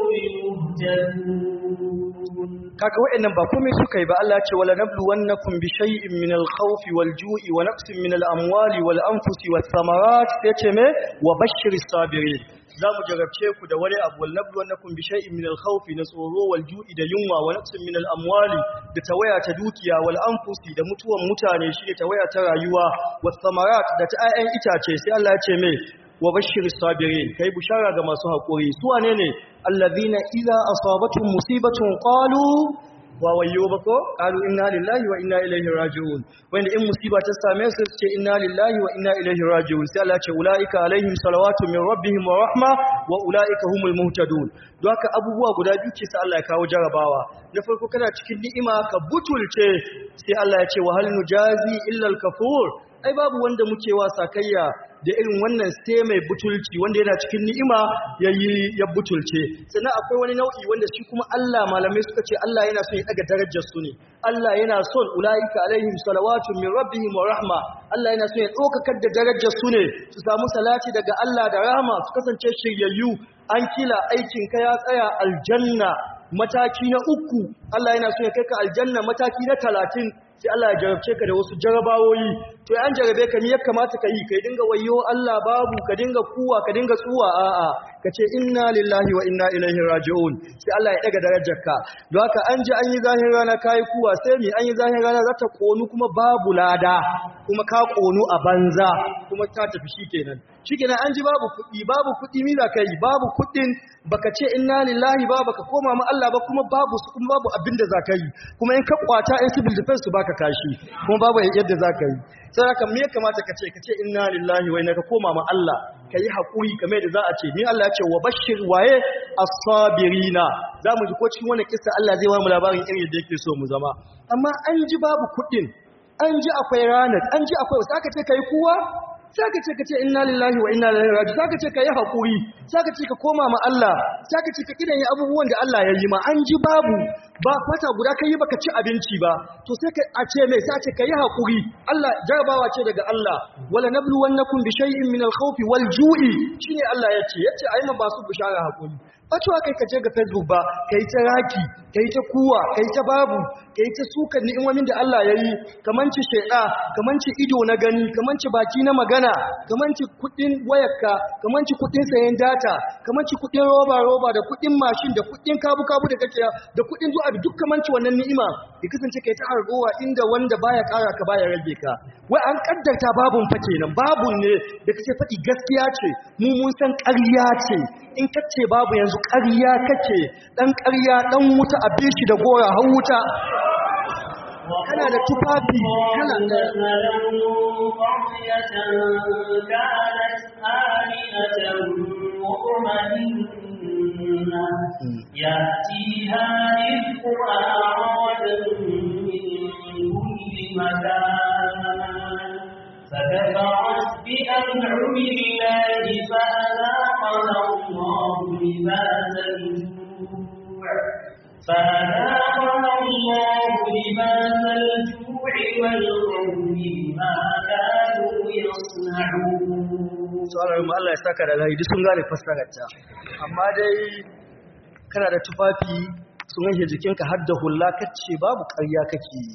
المهتدون kaga waɗannan ba komai suka yi ba Allah ya ce wala nabluwannakum bi shay'in min al-khawfi wal-ju'i wa naqsin min al-amwali wal-anfusi wath-thamarat yace me wa bashshiris sabirin zamu jarabce ku da wani abu wal nabluwannakum bi shay'in min al-khawfi na tsoro wal-ju'i da yunwa wa naqsin min al-amwali da tawaya ta dukiya wal-anfusi da mutuwan mutane shine tawaya ta rayuwa wath-thamarat da ta ayyan itace sai Allah ya ce me wa bashir sabirin kai bushara ga masu haƙuri su wane ne allazina idza asabatuhum musibatun qalu wa wayyo bako qalu inna lillahi wa inna ilaihi raji'un wanda in musiba ta same su su ce inna lillahi wa inna ilaihi raji'un sai Allah ce ulaika alaihim salawatu min rabbihim wa rahma wa ulaika humul muhtadun don haka abubuwa guda biyu ce sai Allah ya kawo jarabawa na farko kana cikin ni'ima ka butulce sai Allah ya ce wa hal nujazi illa al-kafur ai babu wanda muke wa sakayya da irin wannan sai mai butulci wanda yana cikin ni'ima yayi ya butulce sannan akwai wani nau'i wanda shi kuma Allah malamai suka ce Allah yana son ya daga darajar su ne Allah yana son ulaika alaihim salawatu min rabbihim wa rahma Allah yana son ya dokakar da darajar su ne su samu salati daga Allah da rahma su kasance shiryayyu an kila aikin ka ya tsaya aljanna mataki na uku Allah yana son ya kai ka aljanna mataki na talatin sai Allah ya jarabce ka da wasu jarabawoyi to an jarabe ka ni ya kamata ka yi ka dinga wayo Allah babu ka dinga kuwa ka dinga tsuwa a'a ka ce inna lillahi wa inna ilaihi raji'un sai Allah ya daga darajarka don haka an ji an yi zahin rana kai kuwa sai mi an yi zahin rana za ta konu kuma babu lada kuma ka konu a banza kuma ta tafi shikenan shikenan an ji babu kuɗi babu kuɗi mi za ka yi babu kuɗin baka ce inna lillahi ba baka koma ma Allah ba kuma babu su kuma babu abin da za ka yi kuma in ka kwata in civil defense su baka kashi kuma babu yadda za ka yi sai haka me ya kamata ka ce ka ce inna lillahi wa inna ka koma ma Allah ka yi haƙuri kamar da za a ce ni Allah ya ce wa bashir waye as-sabirina za mu ji ko cikin wannan kissa Allah zai ba mu labarin irin yadda yake so mu zama amma an ji babu kuɗin an ji akwai ranar an ji akwai wasu aka ce ka yi kuwa saka ce ka ce inna lillahi wa inna ilaihi raji saka ce ka yi haƙuri saka ce ka koma ma Allah saka ce ka kidan yi abubuwan da Allah ya yi ma an ji babu ba kwata guda kai baka ci abinci ba to sai ka a ce mai sace ka yi haƙuri Allah jarabawa ce daga Allah wala nabluwannakum bi shay'in min al-khawfi wal ju'i shine Allah yace yace ayi ma ba su bishara haƙuri ba cewa kai ka je ga Facebook ba kai ta raki kai ta kuwa kai ta babu kai ta suka ni'imomin da Allah ya yi kamanci sheda kamanci ido na gani kamanci baki na magana ƙanana kamanci kuɗin wayarka kamanci kuɗin sayan data kamanci kuɗin roba roba da kuɗin mashin da kuɗin kabu kabu da kake da kuɗin zuwa da duk kamanci wannan ni'ima ya kasance kai ta hargowa inda wanda baya ƙara ka baya rage ka wai an kaddarta babun fa kenan babun ne da kake faɗi gaskiya ce mu mun san ƙarya ce in kace babu yanzu ƙarya kake dan ƙarya dan wuta a bishi da gora har wuta kana da tufafi kana da قرية كانت آمنة مطمئنة يأتيها رزقها رغدا من كل مكان فكفرت بأنعم الله فأذاقها الله لباس الجوع فأذاقها الله لباس الجوع والخوف بما كانوا يصنعون tsarar mu Allah ya saka da lahidi sun gane fassararta amma dai kana da tufafi sun yanke jikinka har da hulla kace babu ƙarya kake yi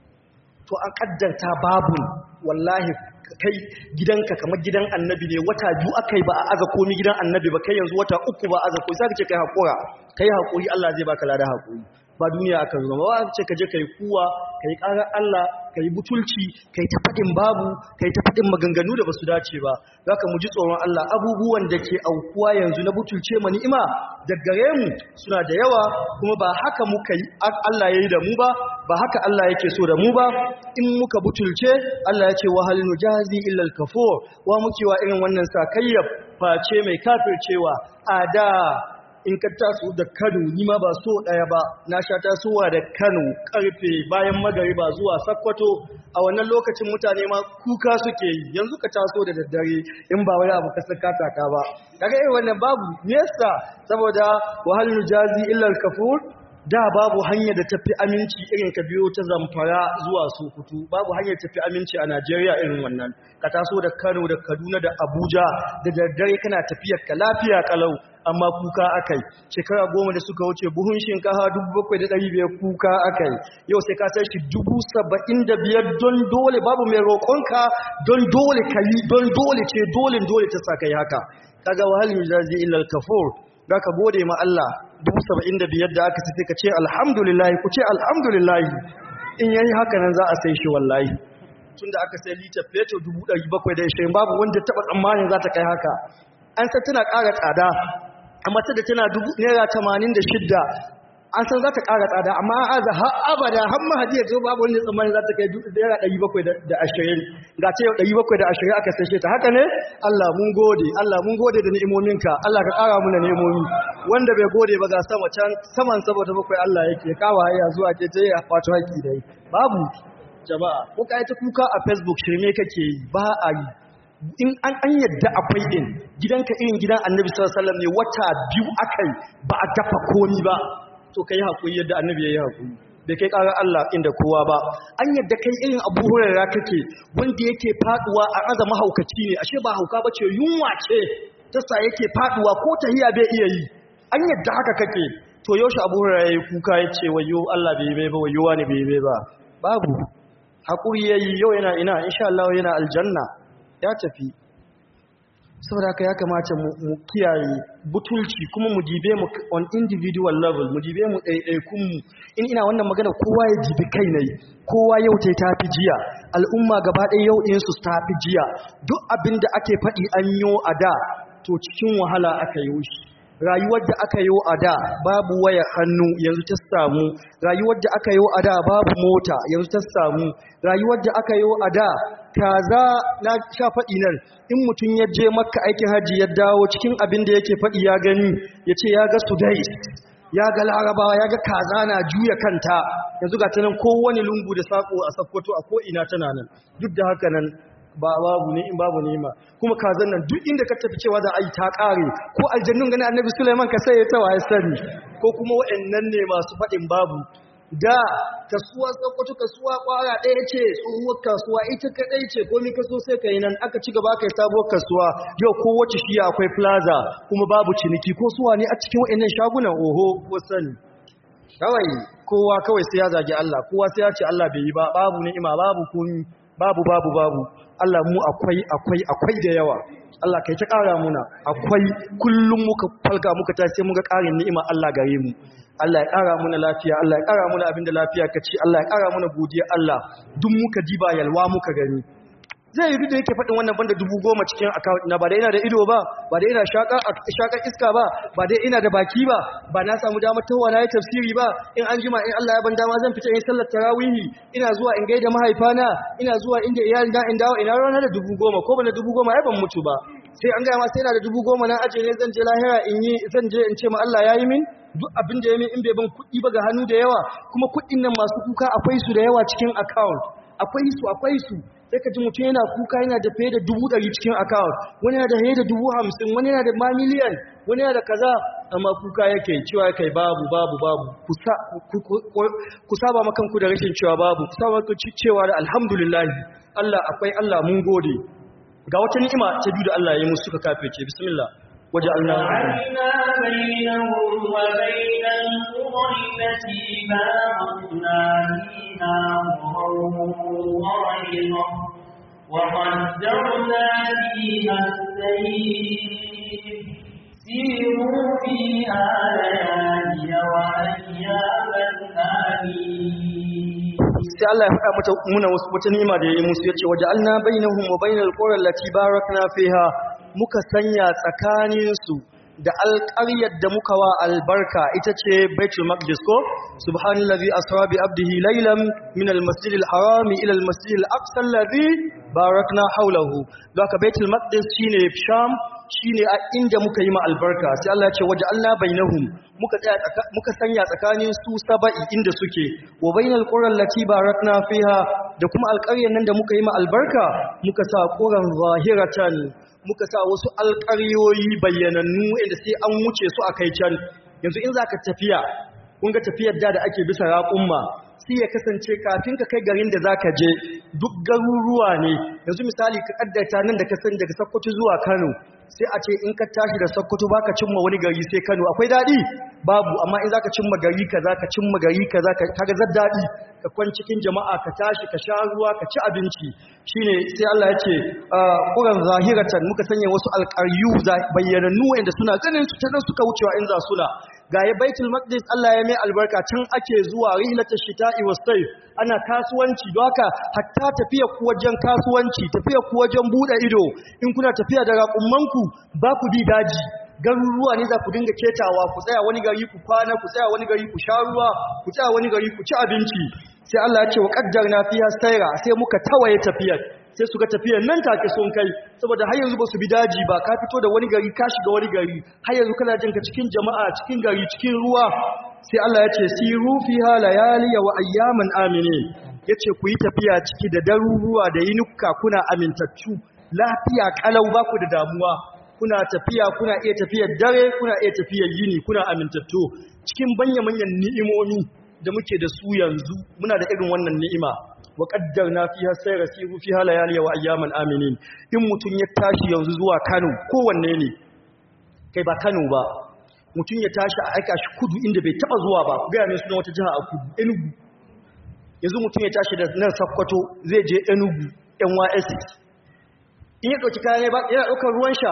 to an kaddarta babu wallahi kai gidanka kamar gidan annabi ne wata biyu akai ba a aza komi gidan annabi ba kai yanzu wata uku ba aza komi sai ka ce kai hakura kai hakuri Allah zai baka lada hakuri ba duniya aka zo ba ce ka je kai kuwa kai ƙarar Allah kai butulci kai ta fadin babu kai ta fadin maganganu da basu dace ba zaka mu ji tsoron Allah abubuwan da ke aukuwa yanzu na butulce ma ni'ima da gare mu suna da yawa kuma ba haka muka yi Allah yayi da mu ba ba haka Allah yake so da mu ba in muka butulce Allah ya ce wa hal nujazi illa al-kafur wa muke wa irin wannan sakayyar face mai kafircewa a da in ka taso da Kano ni ma ba so daya ba na sha tasowa da Kano karfe bayan magariba zuwa Sokoto a wannan lokacin mutane ma kuka suke yi yanzu ka taso da daddare in ba wani abu ka saka taka ba kaga irin wannan babu yasa saboda wahal nujazi illa al-kafur da babu hanyar da tafi aminci irin ka biyo ta zamfara zuwa sokoto babu hanyar tafi aminci a najeriya irin wannan ka taso da kano da kaduna da abuja da daddare kana tafiyar ka lafiya kalau amma kuka akai shekara goma da suka wuce buhun shinkafa dubu bakwai da ɗari biyar kuka akai yau sai ka sai shi dubu saba'in da biyar don dole babu mai roƙonka don dole ka yi don dole ce dole dole ta sa kai haka kaga wahal yujazi illa al-kafur da ka gode ma Allah dubu saba'in da biyar da aka tafi ka ce alhamdulillahi ku ce alhamdulillahi in yayi haka nan za a sai shi wallahi tun da aka sai litar fetur dubu ɗari bakwai da ishirin babu wanda taɓa tsammanin za ta kai haka an san tana ƙara tsada amma ta da tana dubu naira tamanin da shidda an san za ta ƙara tsada amma an aza har abada har mahadi ya zo babu wanda tsammanin za ta kai naira ɗari bakwai da ashirin ga ce ɗari bakwai da ashirin aka sashe ta haka ne Allah mun gode Allah mun gode da ni'imominka Allah ka ƙara muna ni'imomi wanda bai gode ba ga sama can saman saboda bakwai Allah yake kawo haya zuwa ke ta yi a kwato haƙi dai babu jama'a ko ka yi ta kuka a facebook shirme kake yi ba a yi in an an yadda akwai din gidanka irin gidan annabi sallallahu alaihi wasallam ne wata biyu akai ba a dafa komi ba to kai hakuri yadda annabi yayi hakuri bai kai karar Allah inda kowa ba an yadda kai irin Abu Hurairah kake wanda yake faduwa a aza mahaukaci ne ashe ba hauka bace yunwa ce ta sa yake faduwa ko tahiya bai iya yi an yadda haka kake to yaushe Abu Hurairah yayi kuka yace wayo Allah bai bai ba wayo wani bai bai ba babu hakuri yayi yau yana ina insha Allah yana aljanna ya tafi saboda haka ya kamata mu kiyaye butulci kuma mu dibe mu on individual level mu dibe mu ɗaiɗaikun mu in ina wannan magana kowa ya dibi kai ne kowa yau ta tafi jiya al'umma gaba ɗaya yau ɗin su tafi jiya duk abin da ake faɗi an yo a da to cikin wahala aka yi shi rayuwar da aka yi a da babu waya hannu yanzu ta samu rayuwar da aka yi a da babu mota yanzu ta samu rayuwar da aka yi a da kaza na sha faɗi nan in mutum ya je makka aikin hajji ya dawo cikin abin da yake faɗi ya gani ya ce ya ga sudais ya ga larabawa ya ga kaza na juya kanta yanzu ga ta nan kowane lungu da sako a sakkwato a ko'ina tana nan duk da haka nan ba babu ne in babu nema kuma kazan nan duk inda ka tafi cewa za a yi ta kare ko aljannun gani annabi Sulaiman ka sai ya tawa ya sani ko kuma waɗannan ne masu faɗin babu da kasuwa tsakkwato kasuwa kwara ɗaya ce tsohuwar kasuwa ita kaɗai ce ko mi kaso sai ka yi nan aka ci gaba kai sabuwar kasuwa yau ko wacce shiya akwai plaza kuma babu ciniki ko suwa ne a cikin waɗannan shagunan oho ko sani kawai kowa kawai sai ya zagi Allah kowa sai ya ce Allah bai yi ba babu ni'ima babu komi babu babu babu Allah mu akwai akwai akwai da yawa Allah kai ta ƙara muna akwai kullum muka falka muka tashi sai muga ƙarin ni'ima Allah gare mu Allah ya ƙara muna lafiya Allah ya ƙara muna abinda lafiya ka ci Allah ya ƙara muna godiya Allah duk muka diba yalwa muka gani zai yi da yake faɗin wannan banda dubu goma cikin account na ba da ina da ido ba ba da ina shaƙar iska ba ba da ina da baki ba ba na samu damar tawa na yi tafsiri ba in an jima in Allah ya ban dama zan fita in sallar tarawihi ina zuwa in gaida mahaifana ina zuwa inda iyalin da in dawo ina rana da dubu goma ko ba na dubu goma ai ban mutu ba sai an gaya ma sai na da dubu goma na aje ne zan je lahira in yi zan je in ce ma Allah ya yi min duk abin da ya min in bai ban kuɗi ba ga hannu da yawa kuma kuɗin nan masu kuka akwai su da yawa cikin account akwai su akwai su sai ka ji mutum yana kuka yana da fiye da dubu ɗari cikin account wani yana da fiye da dubu hamsin wani yana da ma miliyan wani yana da kaza amma kuka yake cewa kai babu babu babu ku saba makanku da rashin cewa babu ku saba makanku cewa da alhamdulillah Allah akwai Allah mun gode ga wata ni'ima ta biyu da Allah ya yi musu suka kafirce bismillah وجعلنا وجعلنا بينهم وبين القرى التي باركنا فيها ظاهرا وقدرنا فيها السير سيروا فيها ليالي وأياما آمين sai Allah ya faɗa mata muna wasu wata ni'ima da yayi musu yace waja'alna bainahum wa bainal qura allati barakna fiha muka sanya tsakanin su da alƙaryar da muka wa albarka ita ce Baitul Maqdis ko subhanallazi asra bi abdihi laylan min al-masjidil harami ila al-masjidil aqsa alladhi barakna hawlahu doka Baitul Maqdis shine Sham shine a inda muka yi ma albarka sai Allah ya ce waja'alna bainahum muka tsaya muka sanya tsakanin su saba'i inda suke wa bainal qura allati barakna fiha da kuma alƙaryar nan da muka yi ma albarka muka sa quran zahiratan muka sa wasu alƙaryoyi bayyanannu inda sai an wuce su akai can yanzu in zaka tafiya kun ga tafiyar da da ake bisa raƙumma sai ya kasance kafin ka kai garin da zaka je duk garuruwa ne yanzu misali ka kaddata nan da ka san daga Sokoto zuwa Kano sai a ce in ka tashi da Sokoto baka cimma wani gari sai Kano akwai dadi babu amma in zaka cimma gari kaza ka cimma gari kaza ka kaga zar dadi ka kwan cikin jama'a ka tashi ka sha ruwa ka ci abinci shine sai Allah ya ce quran zahiratan muka sanya wasu alqaryu bayyanannu wanda suna ganin su ta suka wucewa in za suna ga ya baitul maqdis Allah ya mai albarka can ake zuwa rihlatash shita'i was sayf ana kasuwanci don haka hatta tafiya ku wajen kasuwanci tafiya ku wajen bude ido in kuna tafiya da raƙummanku ba ku bi daji garuruwa ne za ku dinga ketawa ku tsaya wani gari ku kwana ku tsaya wani gari ku sha ruwa ku tsaya wani gari ku ci abinci sai Allah ya ce wa qaddarna fiha sayra sai muka tawaye tafiyar sai su ga tafiyar nan take sun kai saboda har yanzu ba su bi daji ba ka fito da wani gari ka shiga wani gari har yanzu kana jin ka cikin jama'a cikin gari cikin ruwa sai Allah ya ce siru fiha layali wa ayyaman aminin yace ku yi tafiya ciki da daruruwa da yinuka kuna amintattu lafiya kalau ba ku da damuwa kuna tafiya kuna iya tafiyar dare kuna iya tafiyar yini kuna amintattu cikin banya-manyan ni'imomi da muke da su yanzu muna da irin wannan ni'ima wa qaddarna fiha sayra siru fiha layali wa ayyaman aminin in mutun ya tashi yanzu zuwa Kano kowanne ne kai ba Kano ba mutun ya tashi a aika shi kudu inda bai taba zuwa ba ga mai suna wata jiha a kudu Enugu yanzu mutun ya tashi da nan Sokoto zai je Enugu NYSC in ya dauki kayan ba yana daukar ruwan sha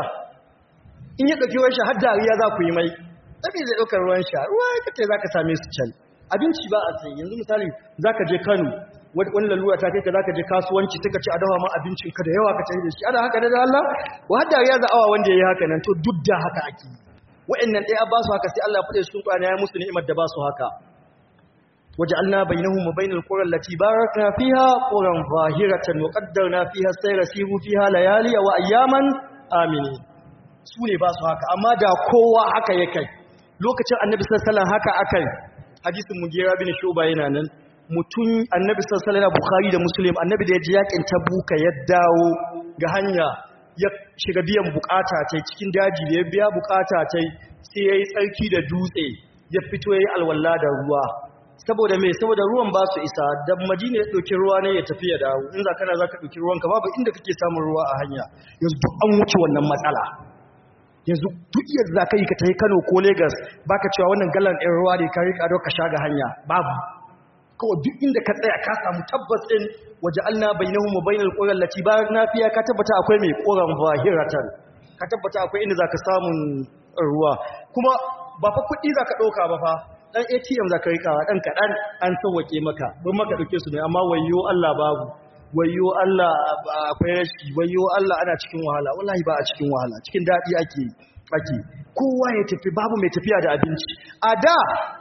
in ya dauki ruwan sha har dariya za ku yi mai sabi zai daukar ruwan sha ruwa kace zaka same su can abinci ba a sai yanzu misali zaka je Kano wani lalura ta kai ka zaka je kasuwanci suka ci a dawa ma abincin ka da yawa ka tafi da shi ana haka da Allah wa hadda ya za awa wanda yayi haka nan to duk da haka ake wa'annan ɗaya ba su haka sai Allah ya fade su Qur'ani ya musu ni'imar da ba su haka waja'alna bainahum wa bainal qura allati barakna fiha quran zahiratan wa qaddarna fiha sayra siru fiha layali wa ayyaman aminin su ne ba su haka amma da kowa haka yake lokacin annabi sallallahu alaihi wasallam haka akai hadisin mugira bin shuba yana nan mutum annabi sallallahu alaihi bukhari da muslim annabi da ya ji yakin tabuka ya dawo ga hanya ya shiga biyan bukata tai cikin daji da ya biya bukata tai sai yayi tsarki da dutse ya fito yayi alwala da ruwa saboda me saboda ruwan ba su isa da madina ya dauki ruwa ne ya tafi ya dawo in za kana zaka dauki ruwan ka babu inda kake samun ruwa a hanya yanzu duk an wuce wannan matsala yanzu duk yadda za ka yi ka tafi Kano ko Lagos baka cewa wannan galan ɗin ruwa ne ka rika ka sha ga hanya babu kawai duk inda ka tsaya ka samu tabbas ɗin waja'alna bainahum wa bainal qura allati barakna fiha ka tabbata akwai mai quran zahiratan ka tabbata akwai inda zaka samun ruwa kuma ba fa kuɗi zaka ɗauka ba fa dan ATM zaka rikawa dan kaɗan an sauwake maka don maka ɗauke su ne amma wayyo Allah babu wayyo Allah akwai rashi wayyo Allah ana cikin wahala wallahi ba a cikin wahala cikin daɗi ake ake kowa ya tafi babu mai tafiya da abinci a da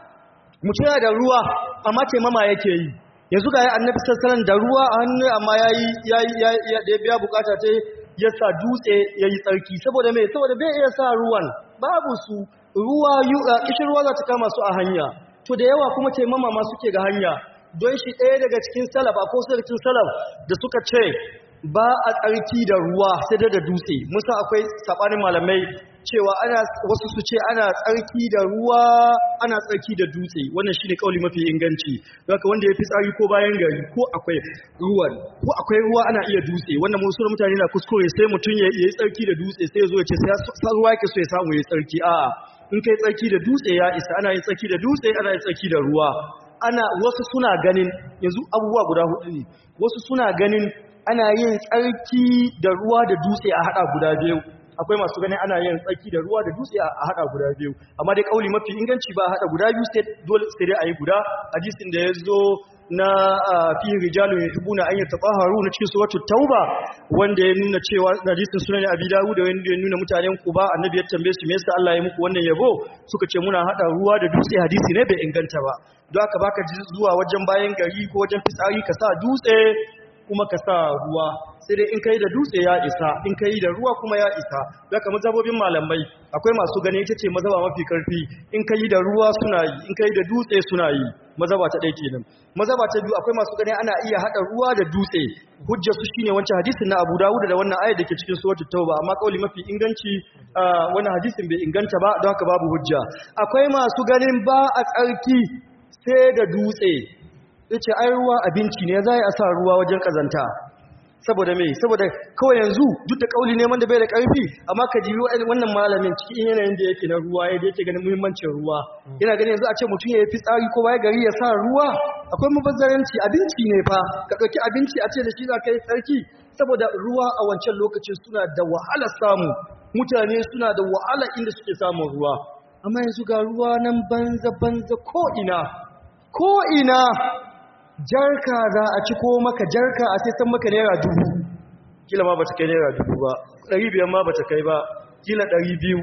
mutum yana da ruwa amma taimama yake yi yanzu ga annabi sassanan da ruwa a hannu amma yayi yayi da ya biya bukata ta ya sa dutse yayi tsarki saboda me saboda bai iya sa ruwan babu su ruwa kishin ruwa za ta kama su a hanya to da yawa kuma taimama ma suke ga hanya don shi ɗaya daga cikin salaf ko cikin salaf da suka ce ba a tsarki da ruwa sai da dutse musa akwai saɓanin malamai cewa ana wasu su ce ana tsarki da ruwa ana tsarki da dutse wannan shine kauli mafi inganci haka wanda ya fi tsari ko bayan gari ko akwai ruwan ko akwai ruwa ana iya dutse wannan musulun mutane na kuskure sai mutum ya yi tsarki da dutse sai ya zo ya ce sai ruwa yake so ya samu ya tsarki a'a in kai tsarki da dutse ya isa ana yin tsarki da dutse ana yin tsarki da ruwa ana wasu suna ganin yanzu abubuwa guda hudu ne wasu suna ganin ana yin tsarki da ruwa da dutse a hada guda biyu akwai masu ganin ana yin tsarki da ruwa da dutse a hada guda biyu amma dai kauli mafi inganci ba a hada guda biyu sai dole sai dai ayi guda hadisin da yazo na fi rijalun yuhibbuna an yatahharu na cikin suratul tauba wanda ya nuna cewa hadisin sunan abi dawud wanda ya nuna mutanen kuba annabi ya tambaye su me yasa Allah ya muku wannan yabo suka ce muna hada ruwa da dutse hadisi ne bai inganta ba don haka baka zuwa wajen bayan gari ko wajen fitsari ka sa dutse kuma ka sa ruwa sai dai in kai da dutse ya isa in kai da ruwa kuma ya isa daga mazhabobin malamai akwai masu gani ita ce mazhaba mafi karfi in kai da ruwa suna yi in kai da dutse suna yi mazhaba ta ɗaya kenan mazhaba ta biyu akwai masu gani ana iya hada ruwa da dutse hujja su shine wancan hadisin na Abu Dawud da wannan ayat dake cikin suratul Tauba amma kauli mafi inganci wannan hadisin bai inganta ba don haka babu hujja akwai masu ganin ba a tsarki sai da dutse yace ai ruwa abinci ne zai a sa ruwa wajen kazanta saboda me saboda kawai yanzu duk da kauli neman da bai da karfi amma ka ji wannan malamin cikin yanayin da yake na ruwa yadda yake ganin muhimmancin ruwa yana ganin yanzu a ce mutum ya yi fitsari ko baya gari ya sa ruwa akwai mabazzaranci abinci ne fa ka ɗauki abinci a ce da shi za ka yi tsarki saboda ruwa a wancan lokacin suna da wahala samu mutane suna da wahala inda suke samun ruwa amma yanzu ga ruwa nan banza banza ko ina ko ina jarka za a ci ko maka jarka a sai san maka naira dubu kila ma bata kai naira dubu ba ɗari biyar ma bata kai ba kila ɗari biyu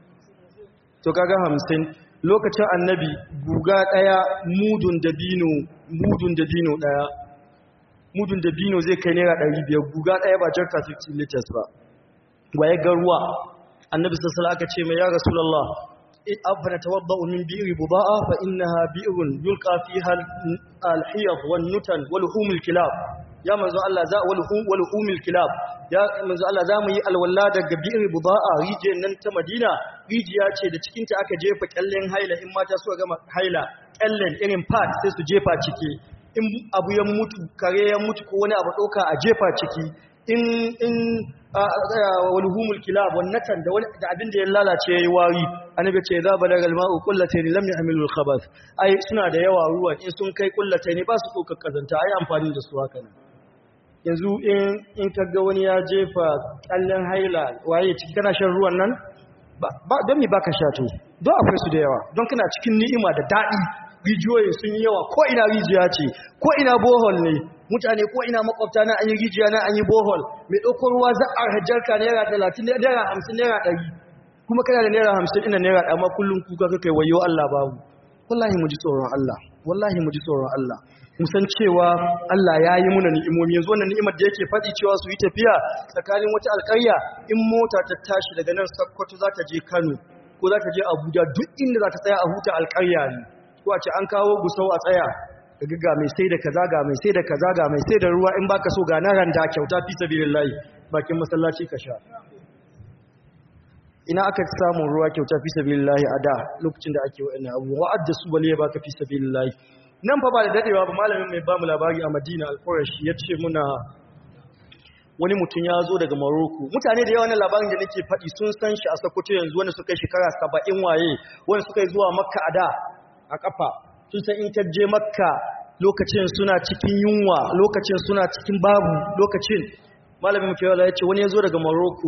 to kaga hamsin lokacin annabi guga ɗaya mudun dabino mudun dabino ɗaya mudun dabino zai kai naira ɗari biyar guga ɗaya ba jarka 15 liters ba waye ga ruwa annabi sassala aka ce mai ya rasulallah afana tawadda'u min bi'ri buda'a fa innaha bi'run yulqa fiha al-hiyad wan nutan wal humul kilab ya manzo Allah za wal hum wal humul kilab ya manzo Allah za mu yi alwala daga bi'ri buda'a rijiyar nan ta Madina rijiya ce da cikin ta aka jefa kyallen haila in mata suka gama haila kyallen irin pad sai su jefa ciki in abu ya mutu kare ya mutu ko wani abu doka a jefa ciki in in walhumul kilab wannatan da wani da abin da ya lalace yayi wari annabi ce za balagal ma'u qullatayn lam yahmilul khabath ai suna da yawa ruwan in sun kai qullatayn ba su dokar kazanta ai amfani da su haka yanzu in in kaga wani ya jefa kallan haila waye ciki kana shan ruwan nan ba don me baka sha to don akwai su da yawa don kana cikin ni'ima da dadi rijiyoyi sun yi yawa ko ina rijiya ce ko ina bohol ne mutane ko ina makwabta na an yi rijiya na an yi bohol mai ɗaukar ruwa za a hajjarka naira talatin naira hamsin naira ɗari kuma kana da naira hamsin ina naira amma kullum kuka kakai wayo Allah babu wallahi mu ji tsoron Allah wallahi mu ji tsoron Allah mu san cewa Allah ya yi muna ni'imomi yanzu wannan ni'imar da yake faɗi cewa su yi tafiya tsakanin wata alƙarya in mota ta tashi daga nan Sokoto za ta je Kano ko za ta je Abuja duk inda za ta tsaya a huta alƙarya ne ko a ce an kawo gusau a tsaya daga ga mai sai da kaza ga mai sai da kaza ga mai sai da ruwa in baka so ga na randa kyauta fi sabilillahi bakin masallaci ka sha ina aka samu ruwa kyauta fi sabilillahi a da lokacin da ake wa'annan abu wa'adda su bale ya baka fi sabilillahi nan fa ba da dadewa ba malamin mai bamu labari a Madina al-Qurashi yace muna wani mutum ya zo daga Morocco mutane da yawa na labarin da nake faɗi sun san shi a Sokoto yanzu wanda suka yi shekara 70 waye wanda suka yi zuwa Makka a da a kafa sun san in ka je makka lokacin suna cikin yunwa lokacin suna cikin babu lokacin malamin mafiyawala ya ce wani ya zo daga morocco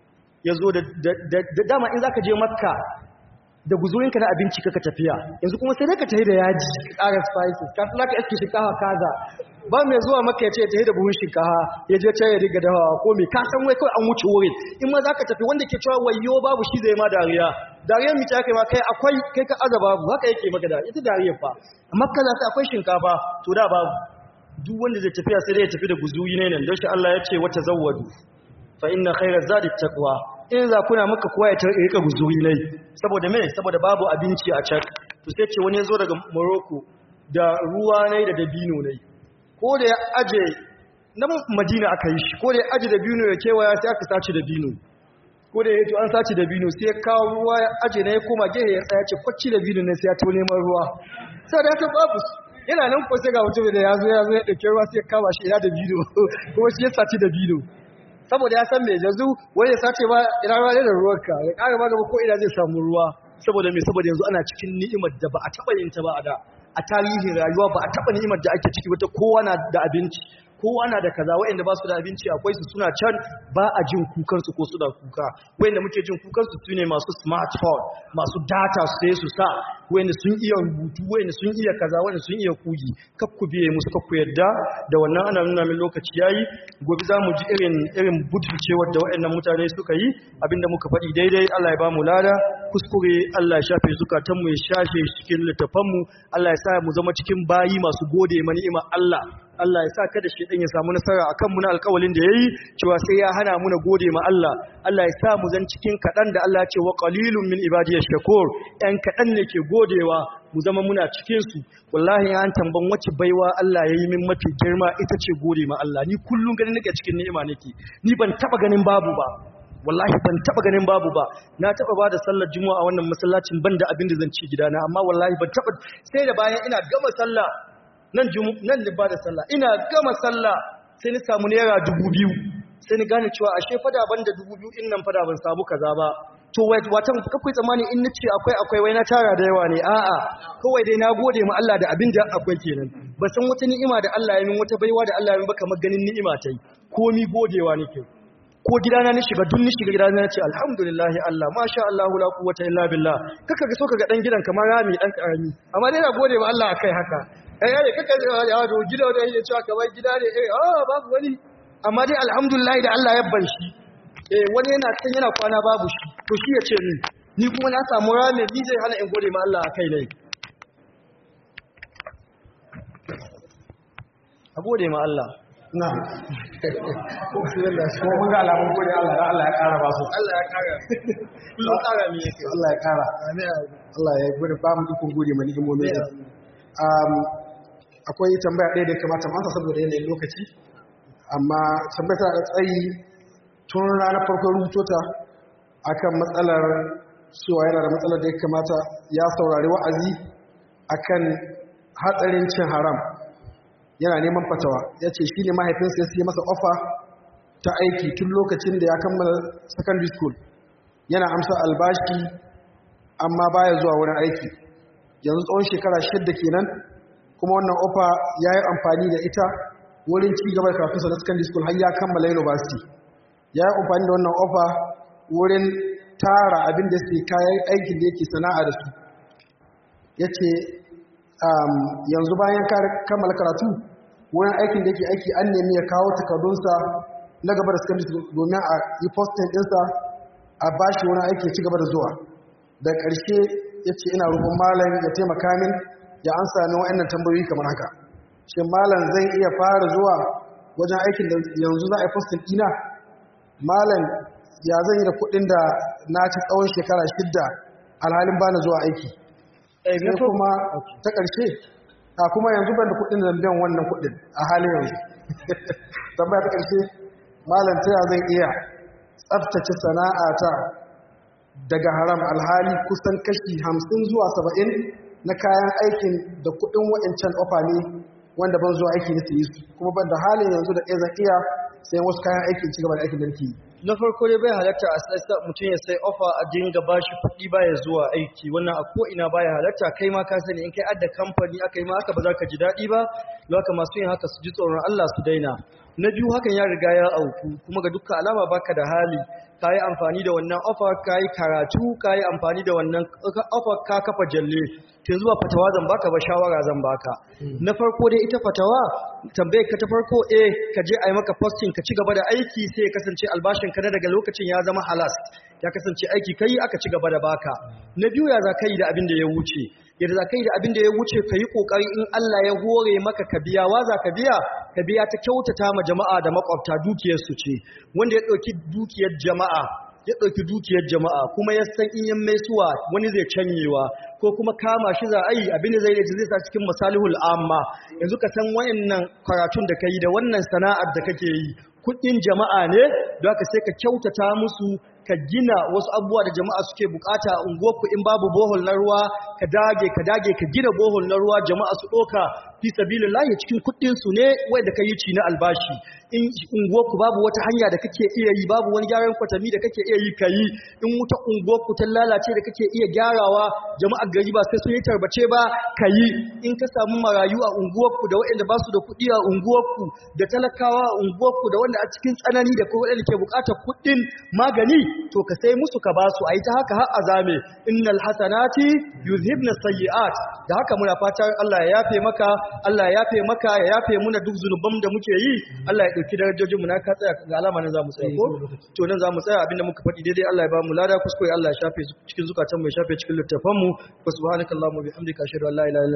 ya zo da dama in za ka je makka da guzurinka na abinci kaka tafiya yanzu kuma sai dai ka tafi da yaji ƙara spices ka tsaka iske shinkafa kaza ba mai zuwa maka ya ce ya tafi da buhun shinkafa ya je can ya riga dawa ko me ka san wai kawai an wuce wurin in ma za ka tafi wanda ke cewa wayo babu shi zai ma dariya dariyar mi ta kai ma kai akwai kai ka aza babu haka yake maka da ita dariyar fa amma kaza sai akwai shinkafa to da babu duk wanda zai tafiya sai dai ya tafi da guzuri ne nan don shi Allah ya ce wata zawwadu fa inna khairaz zadi taqwa in za kuna maka kowa ya rika guzuri ne saboda me saboda babu abinci a can to sai ce wani ya zo daga Morocco da ruwa ne da dabino ne ko da ya aje nan Madina aka yi shi ko da ya aje dabino ya kewaya sai aka sace dabino ko da ya to an sace dabino sai ya kawo ruwa ya aje ne ya koma gehe ya tsaya ce kwacci dabino ne sai ya to neman ruwa sai da ta babu yana nan ko sai ga mutum da ya zo ya zo ya dauke ruwa sai ya kama shi ina dabino kuma shi ya sace dabino saboda ya san mai yanzu wani ya sace ba ina ruwa ne da ruwanka ya ƙara ba gaba ko ina zai samu ruwa saboda mai saboda yanzu ana cikin ni'imar da ba a taɓa yin ta ba a da a tarihin rayuwa ba a taɓa ni'imar da ake ciki wata kowa na da abinci kowa na da kaza wa'anda ba su da abinci akwai su suna can ba a jin kukansu ko suna kuka wa'anda muke jin kukansu su ne masu smartphone masu data su sai su sa wa'anda sun iya rubutu wa'anda sun iya kaza wa'anda sun iya kugi kakku biye musu kakku yadda da wannan ana nuna min lokaci yayi gobe za mu ji irin irin butulcewar da wa'annan mutane suka yi abinda muka faɗi daidai Allah ya ba mu lada kuskure Allah ya shafe zukatanmu ya shafe cikin littafanmu Allah ya sa mu zama cikin bayi masu gode ma ni'imar Allah Allah ya sa kada shi ya samu nasara akan mu na alƙawalin da yayi cewa sai ya hana mu na gode ma Allah Allah ya sa mu zan cikin kadan da Allah ya ce wa qalilun min ibadiyash shakur ɗan kadan ne ke godewa mu zama muna cikin su wallahi an tamban wace baiwa Allah yayi min mafi girma ita ce gode ma Allah ni kullun ganin nake cikin ni'ima nake ni ban taba ganin babu ba wallahi ban taba ganin babu ba na taba ba da sallar juma'a wannan masallacin banda abin da zan ci gidana amma wallahi ban taba sai da bayan ina gama sallah nan nan da ba da sallah ina gama sallah sai ni samu naira dubu biyu sai ni gane cewa ashe fada ban da dubu biyu in nan fada ban samu kaza ba to watan kakwai tsammani in nace akwai akwai wai na tara da yawa ne a'a kawai dai na gode ma Allah da abin da akwai kenan ba san wata ni'ima da Allah ya min wata baiwa da Allah ya min ba kamar ganin ni'ima tai komi godewa nake ko gidana ni shiga dun ni shiga gidana na ce alhamdulillah Allah masha Allah la quwwata illa billah kaka ga so kaga dan gidan kamar rami dan karami amma dai na gode ma Allah akai haka eh eh kaka ya do gida da yake cewa kamar gida ne eh ah babu wani amma dai alhamdulillah da Allah ya bar shi eh wani yana can yana kwana babu shi to shi ya ce ni ni kuma na samu rami ni zai hana in gode ma Allah akai ne a gode ma Allah na ko mun ga alamun gode Allah da Allah ya kara ba su Allah ya kara kullum kara mi yake Allah ya kara Allah ya gode ba mu ikon gode ma ni'imomin sa um akwai tambaya ɗaya da ya kamata masa saboda yanayin lokaci amma tambaya ta da tsayi tun ranar farkon rubuto ta akan matsalar cewa yana da matsalar da ya kamata ya saurari wa'azi akan hatsarin cin haram yana neman fatawa ya ce shi ne mahaifinsa ya siya masa ofa ta aiki tun lokacin da ya kammala secondary school yana amsa albashi amma baya zuwa wurin aiki yanzu tsawon shekara shidda kenan kuma wannan ofa ya yi amfani da ita wurin ci gaba da karatunsa na secondary school har ya kammala university ya yi amfani da wannan ofa wurin tara abin da suke kayan aikin da yake sana'a da su ya ce yanzu bayan kammala karatu wurin aikin da yake aiki an nemi ya kawo takardunsa na gaba da secondary domin a yi posting ɗinsa a bashi wurin aiki ci gaba da zuwa da ƙarshe ya ce ina rufin malam ya taimaka min ya an sami wa'annan tambayoyi kamar haka shi malam zai iya fara zuwa wajen aikin da yanzu za a yi posting ɗina malam ya zan yi da kuɗin da na ci tsawon shekara shidda alhalin ba na zuwa aiki sai kuma ta ƙarshe a kuma yanzu ban da kuɗin zambiyan wannan kuɗin a halin yanzu tambaya ta ƙarshe malam ta zan iya tsabtace sana'ata daga haram alhali kusan kashi hamsin zuwa saba'in na kayan aikin da kuɗin wa'incan ofa ne wanda ban zuwa aiki na su kuma ban da halin yanzu da ɗaya zan iya sai wasu kayan aikin ci gaba da aikin da nake yi na farko dai bai halatta a sai mutum ya sai offer a dinga bashi kuɗi baya zuwa aiki wannan a ko ina baya halatta kai ma ka sani in kai adda kamfani aka yi ma haka ba za ka ji daɗi ba don haka masu yin haka su ji tsoron Allah su daina na biyu hakan ya riga ya auku kuma ga dukkan alama baka da hali ka yi amfani da wannan offer ka yi karatu ka yi amfani da wannan offer ka kafa jalle ta zuwa fatawa zan baka ba shawara zan baka na farko dai ita fatawa tambaye ka ta farko eh ka je a yi maka posting ka ci gaba da aiki sai ya kasance albashin ka na daga lokacin ya zama halas ya kasance aiki kai aka ci gaba da baka na biyu ya za ka yi da abin da ya wuce yadda za ka yi da abin da ya wuce ka yi ƙoƙari in Allah ya hore maka ka biya wa za ka biya ka biya ta kyautata ma jama'a da makwabta dukiyarsu ce wanda ya ɗauki dukiyar jama'a ya ɗauki dukiyar jama'a kuma ya san in yan maisuwa wani zai canyewa ko kuma kama shi za a yi abin da zai da zai sa cikin masalihul amma yanzu ka san wayannan karatun da ka yi da wannan sana'ar da kake yi kuɗin jama'a ne don haka sai ka kyautata musu ka gina wasu abubuwa da jama'a suke bukata a unguwarku in babu bohol na ruwa ka dage ka dage ka gina bohol na ruwa jama'a su ɗoka fi sabilillahi cikin kuɗin su ne wanda ka yi ci na albashi in unguwarku babu wata hanya da kake iya yi babu wani gyaran kwatami da kake iya yi ka yi in wuta unguwarku ta lalace da kake iya gyarawa jama'a gari ba sai sun yi tarbace ba ka yi in ka samu marayu a unguwarku da waɗanda ba su da kuɗi a unguwarku da talakawa a unguwarku da wanda a cikin tsanani da kuma waɗanda ke buƙatar kuɗin magani to ka sai musu ka basu a yi ta haka har azame innal hasanati yuzhibna sayyi'at da haka muna fatar Allah ya yafe maka Allah ya yafe maka ya yafe muna duk zunuban da muke yi Allah ya dauki darajojin mu na ka tsaya ga alama nan zamu tsaya ko to nan zamu tsaya abinda muka faɗi daidai Allah ya ba mu lada kuskure Allah ya shafe cikin zukatan mu ya shafe cikin littafan mu subhanakallahumma bihamdika ashhadu an la ilaha illa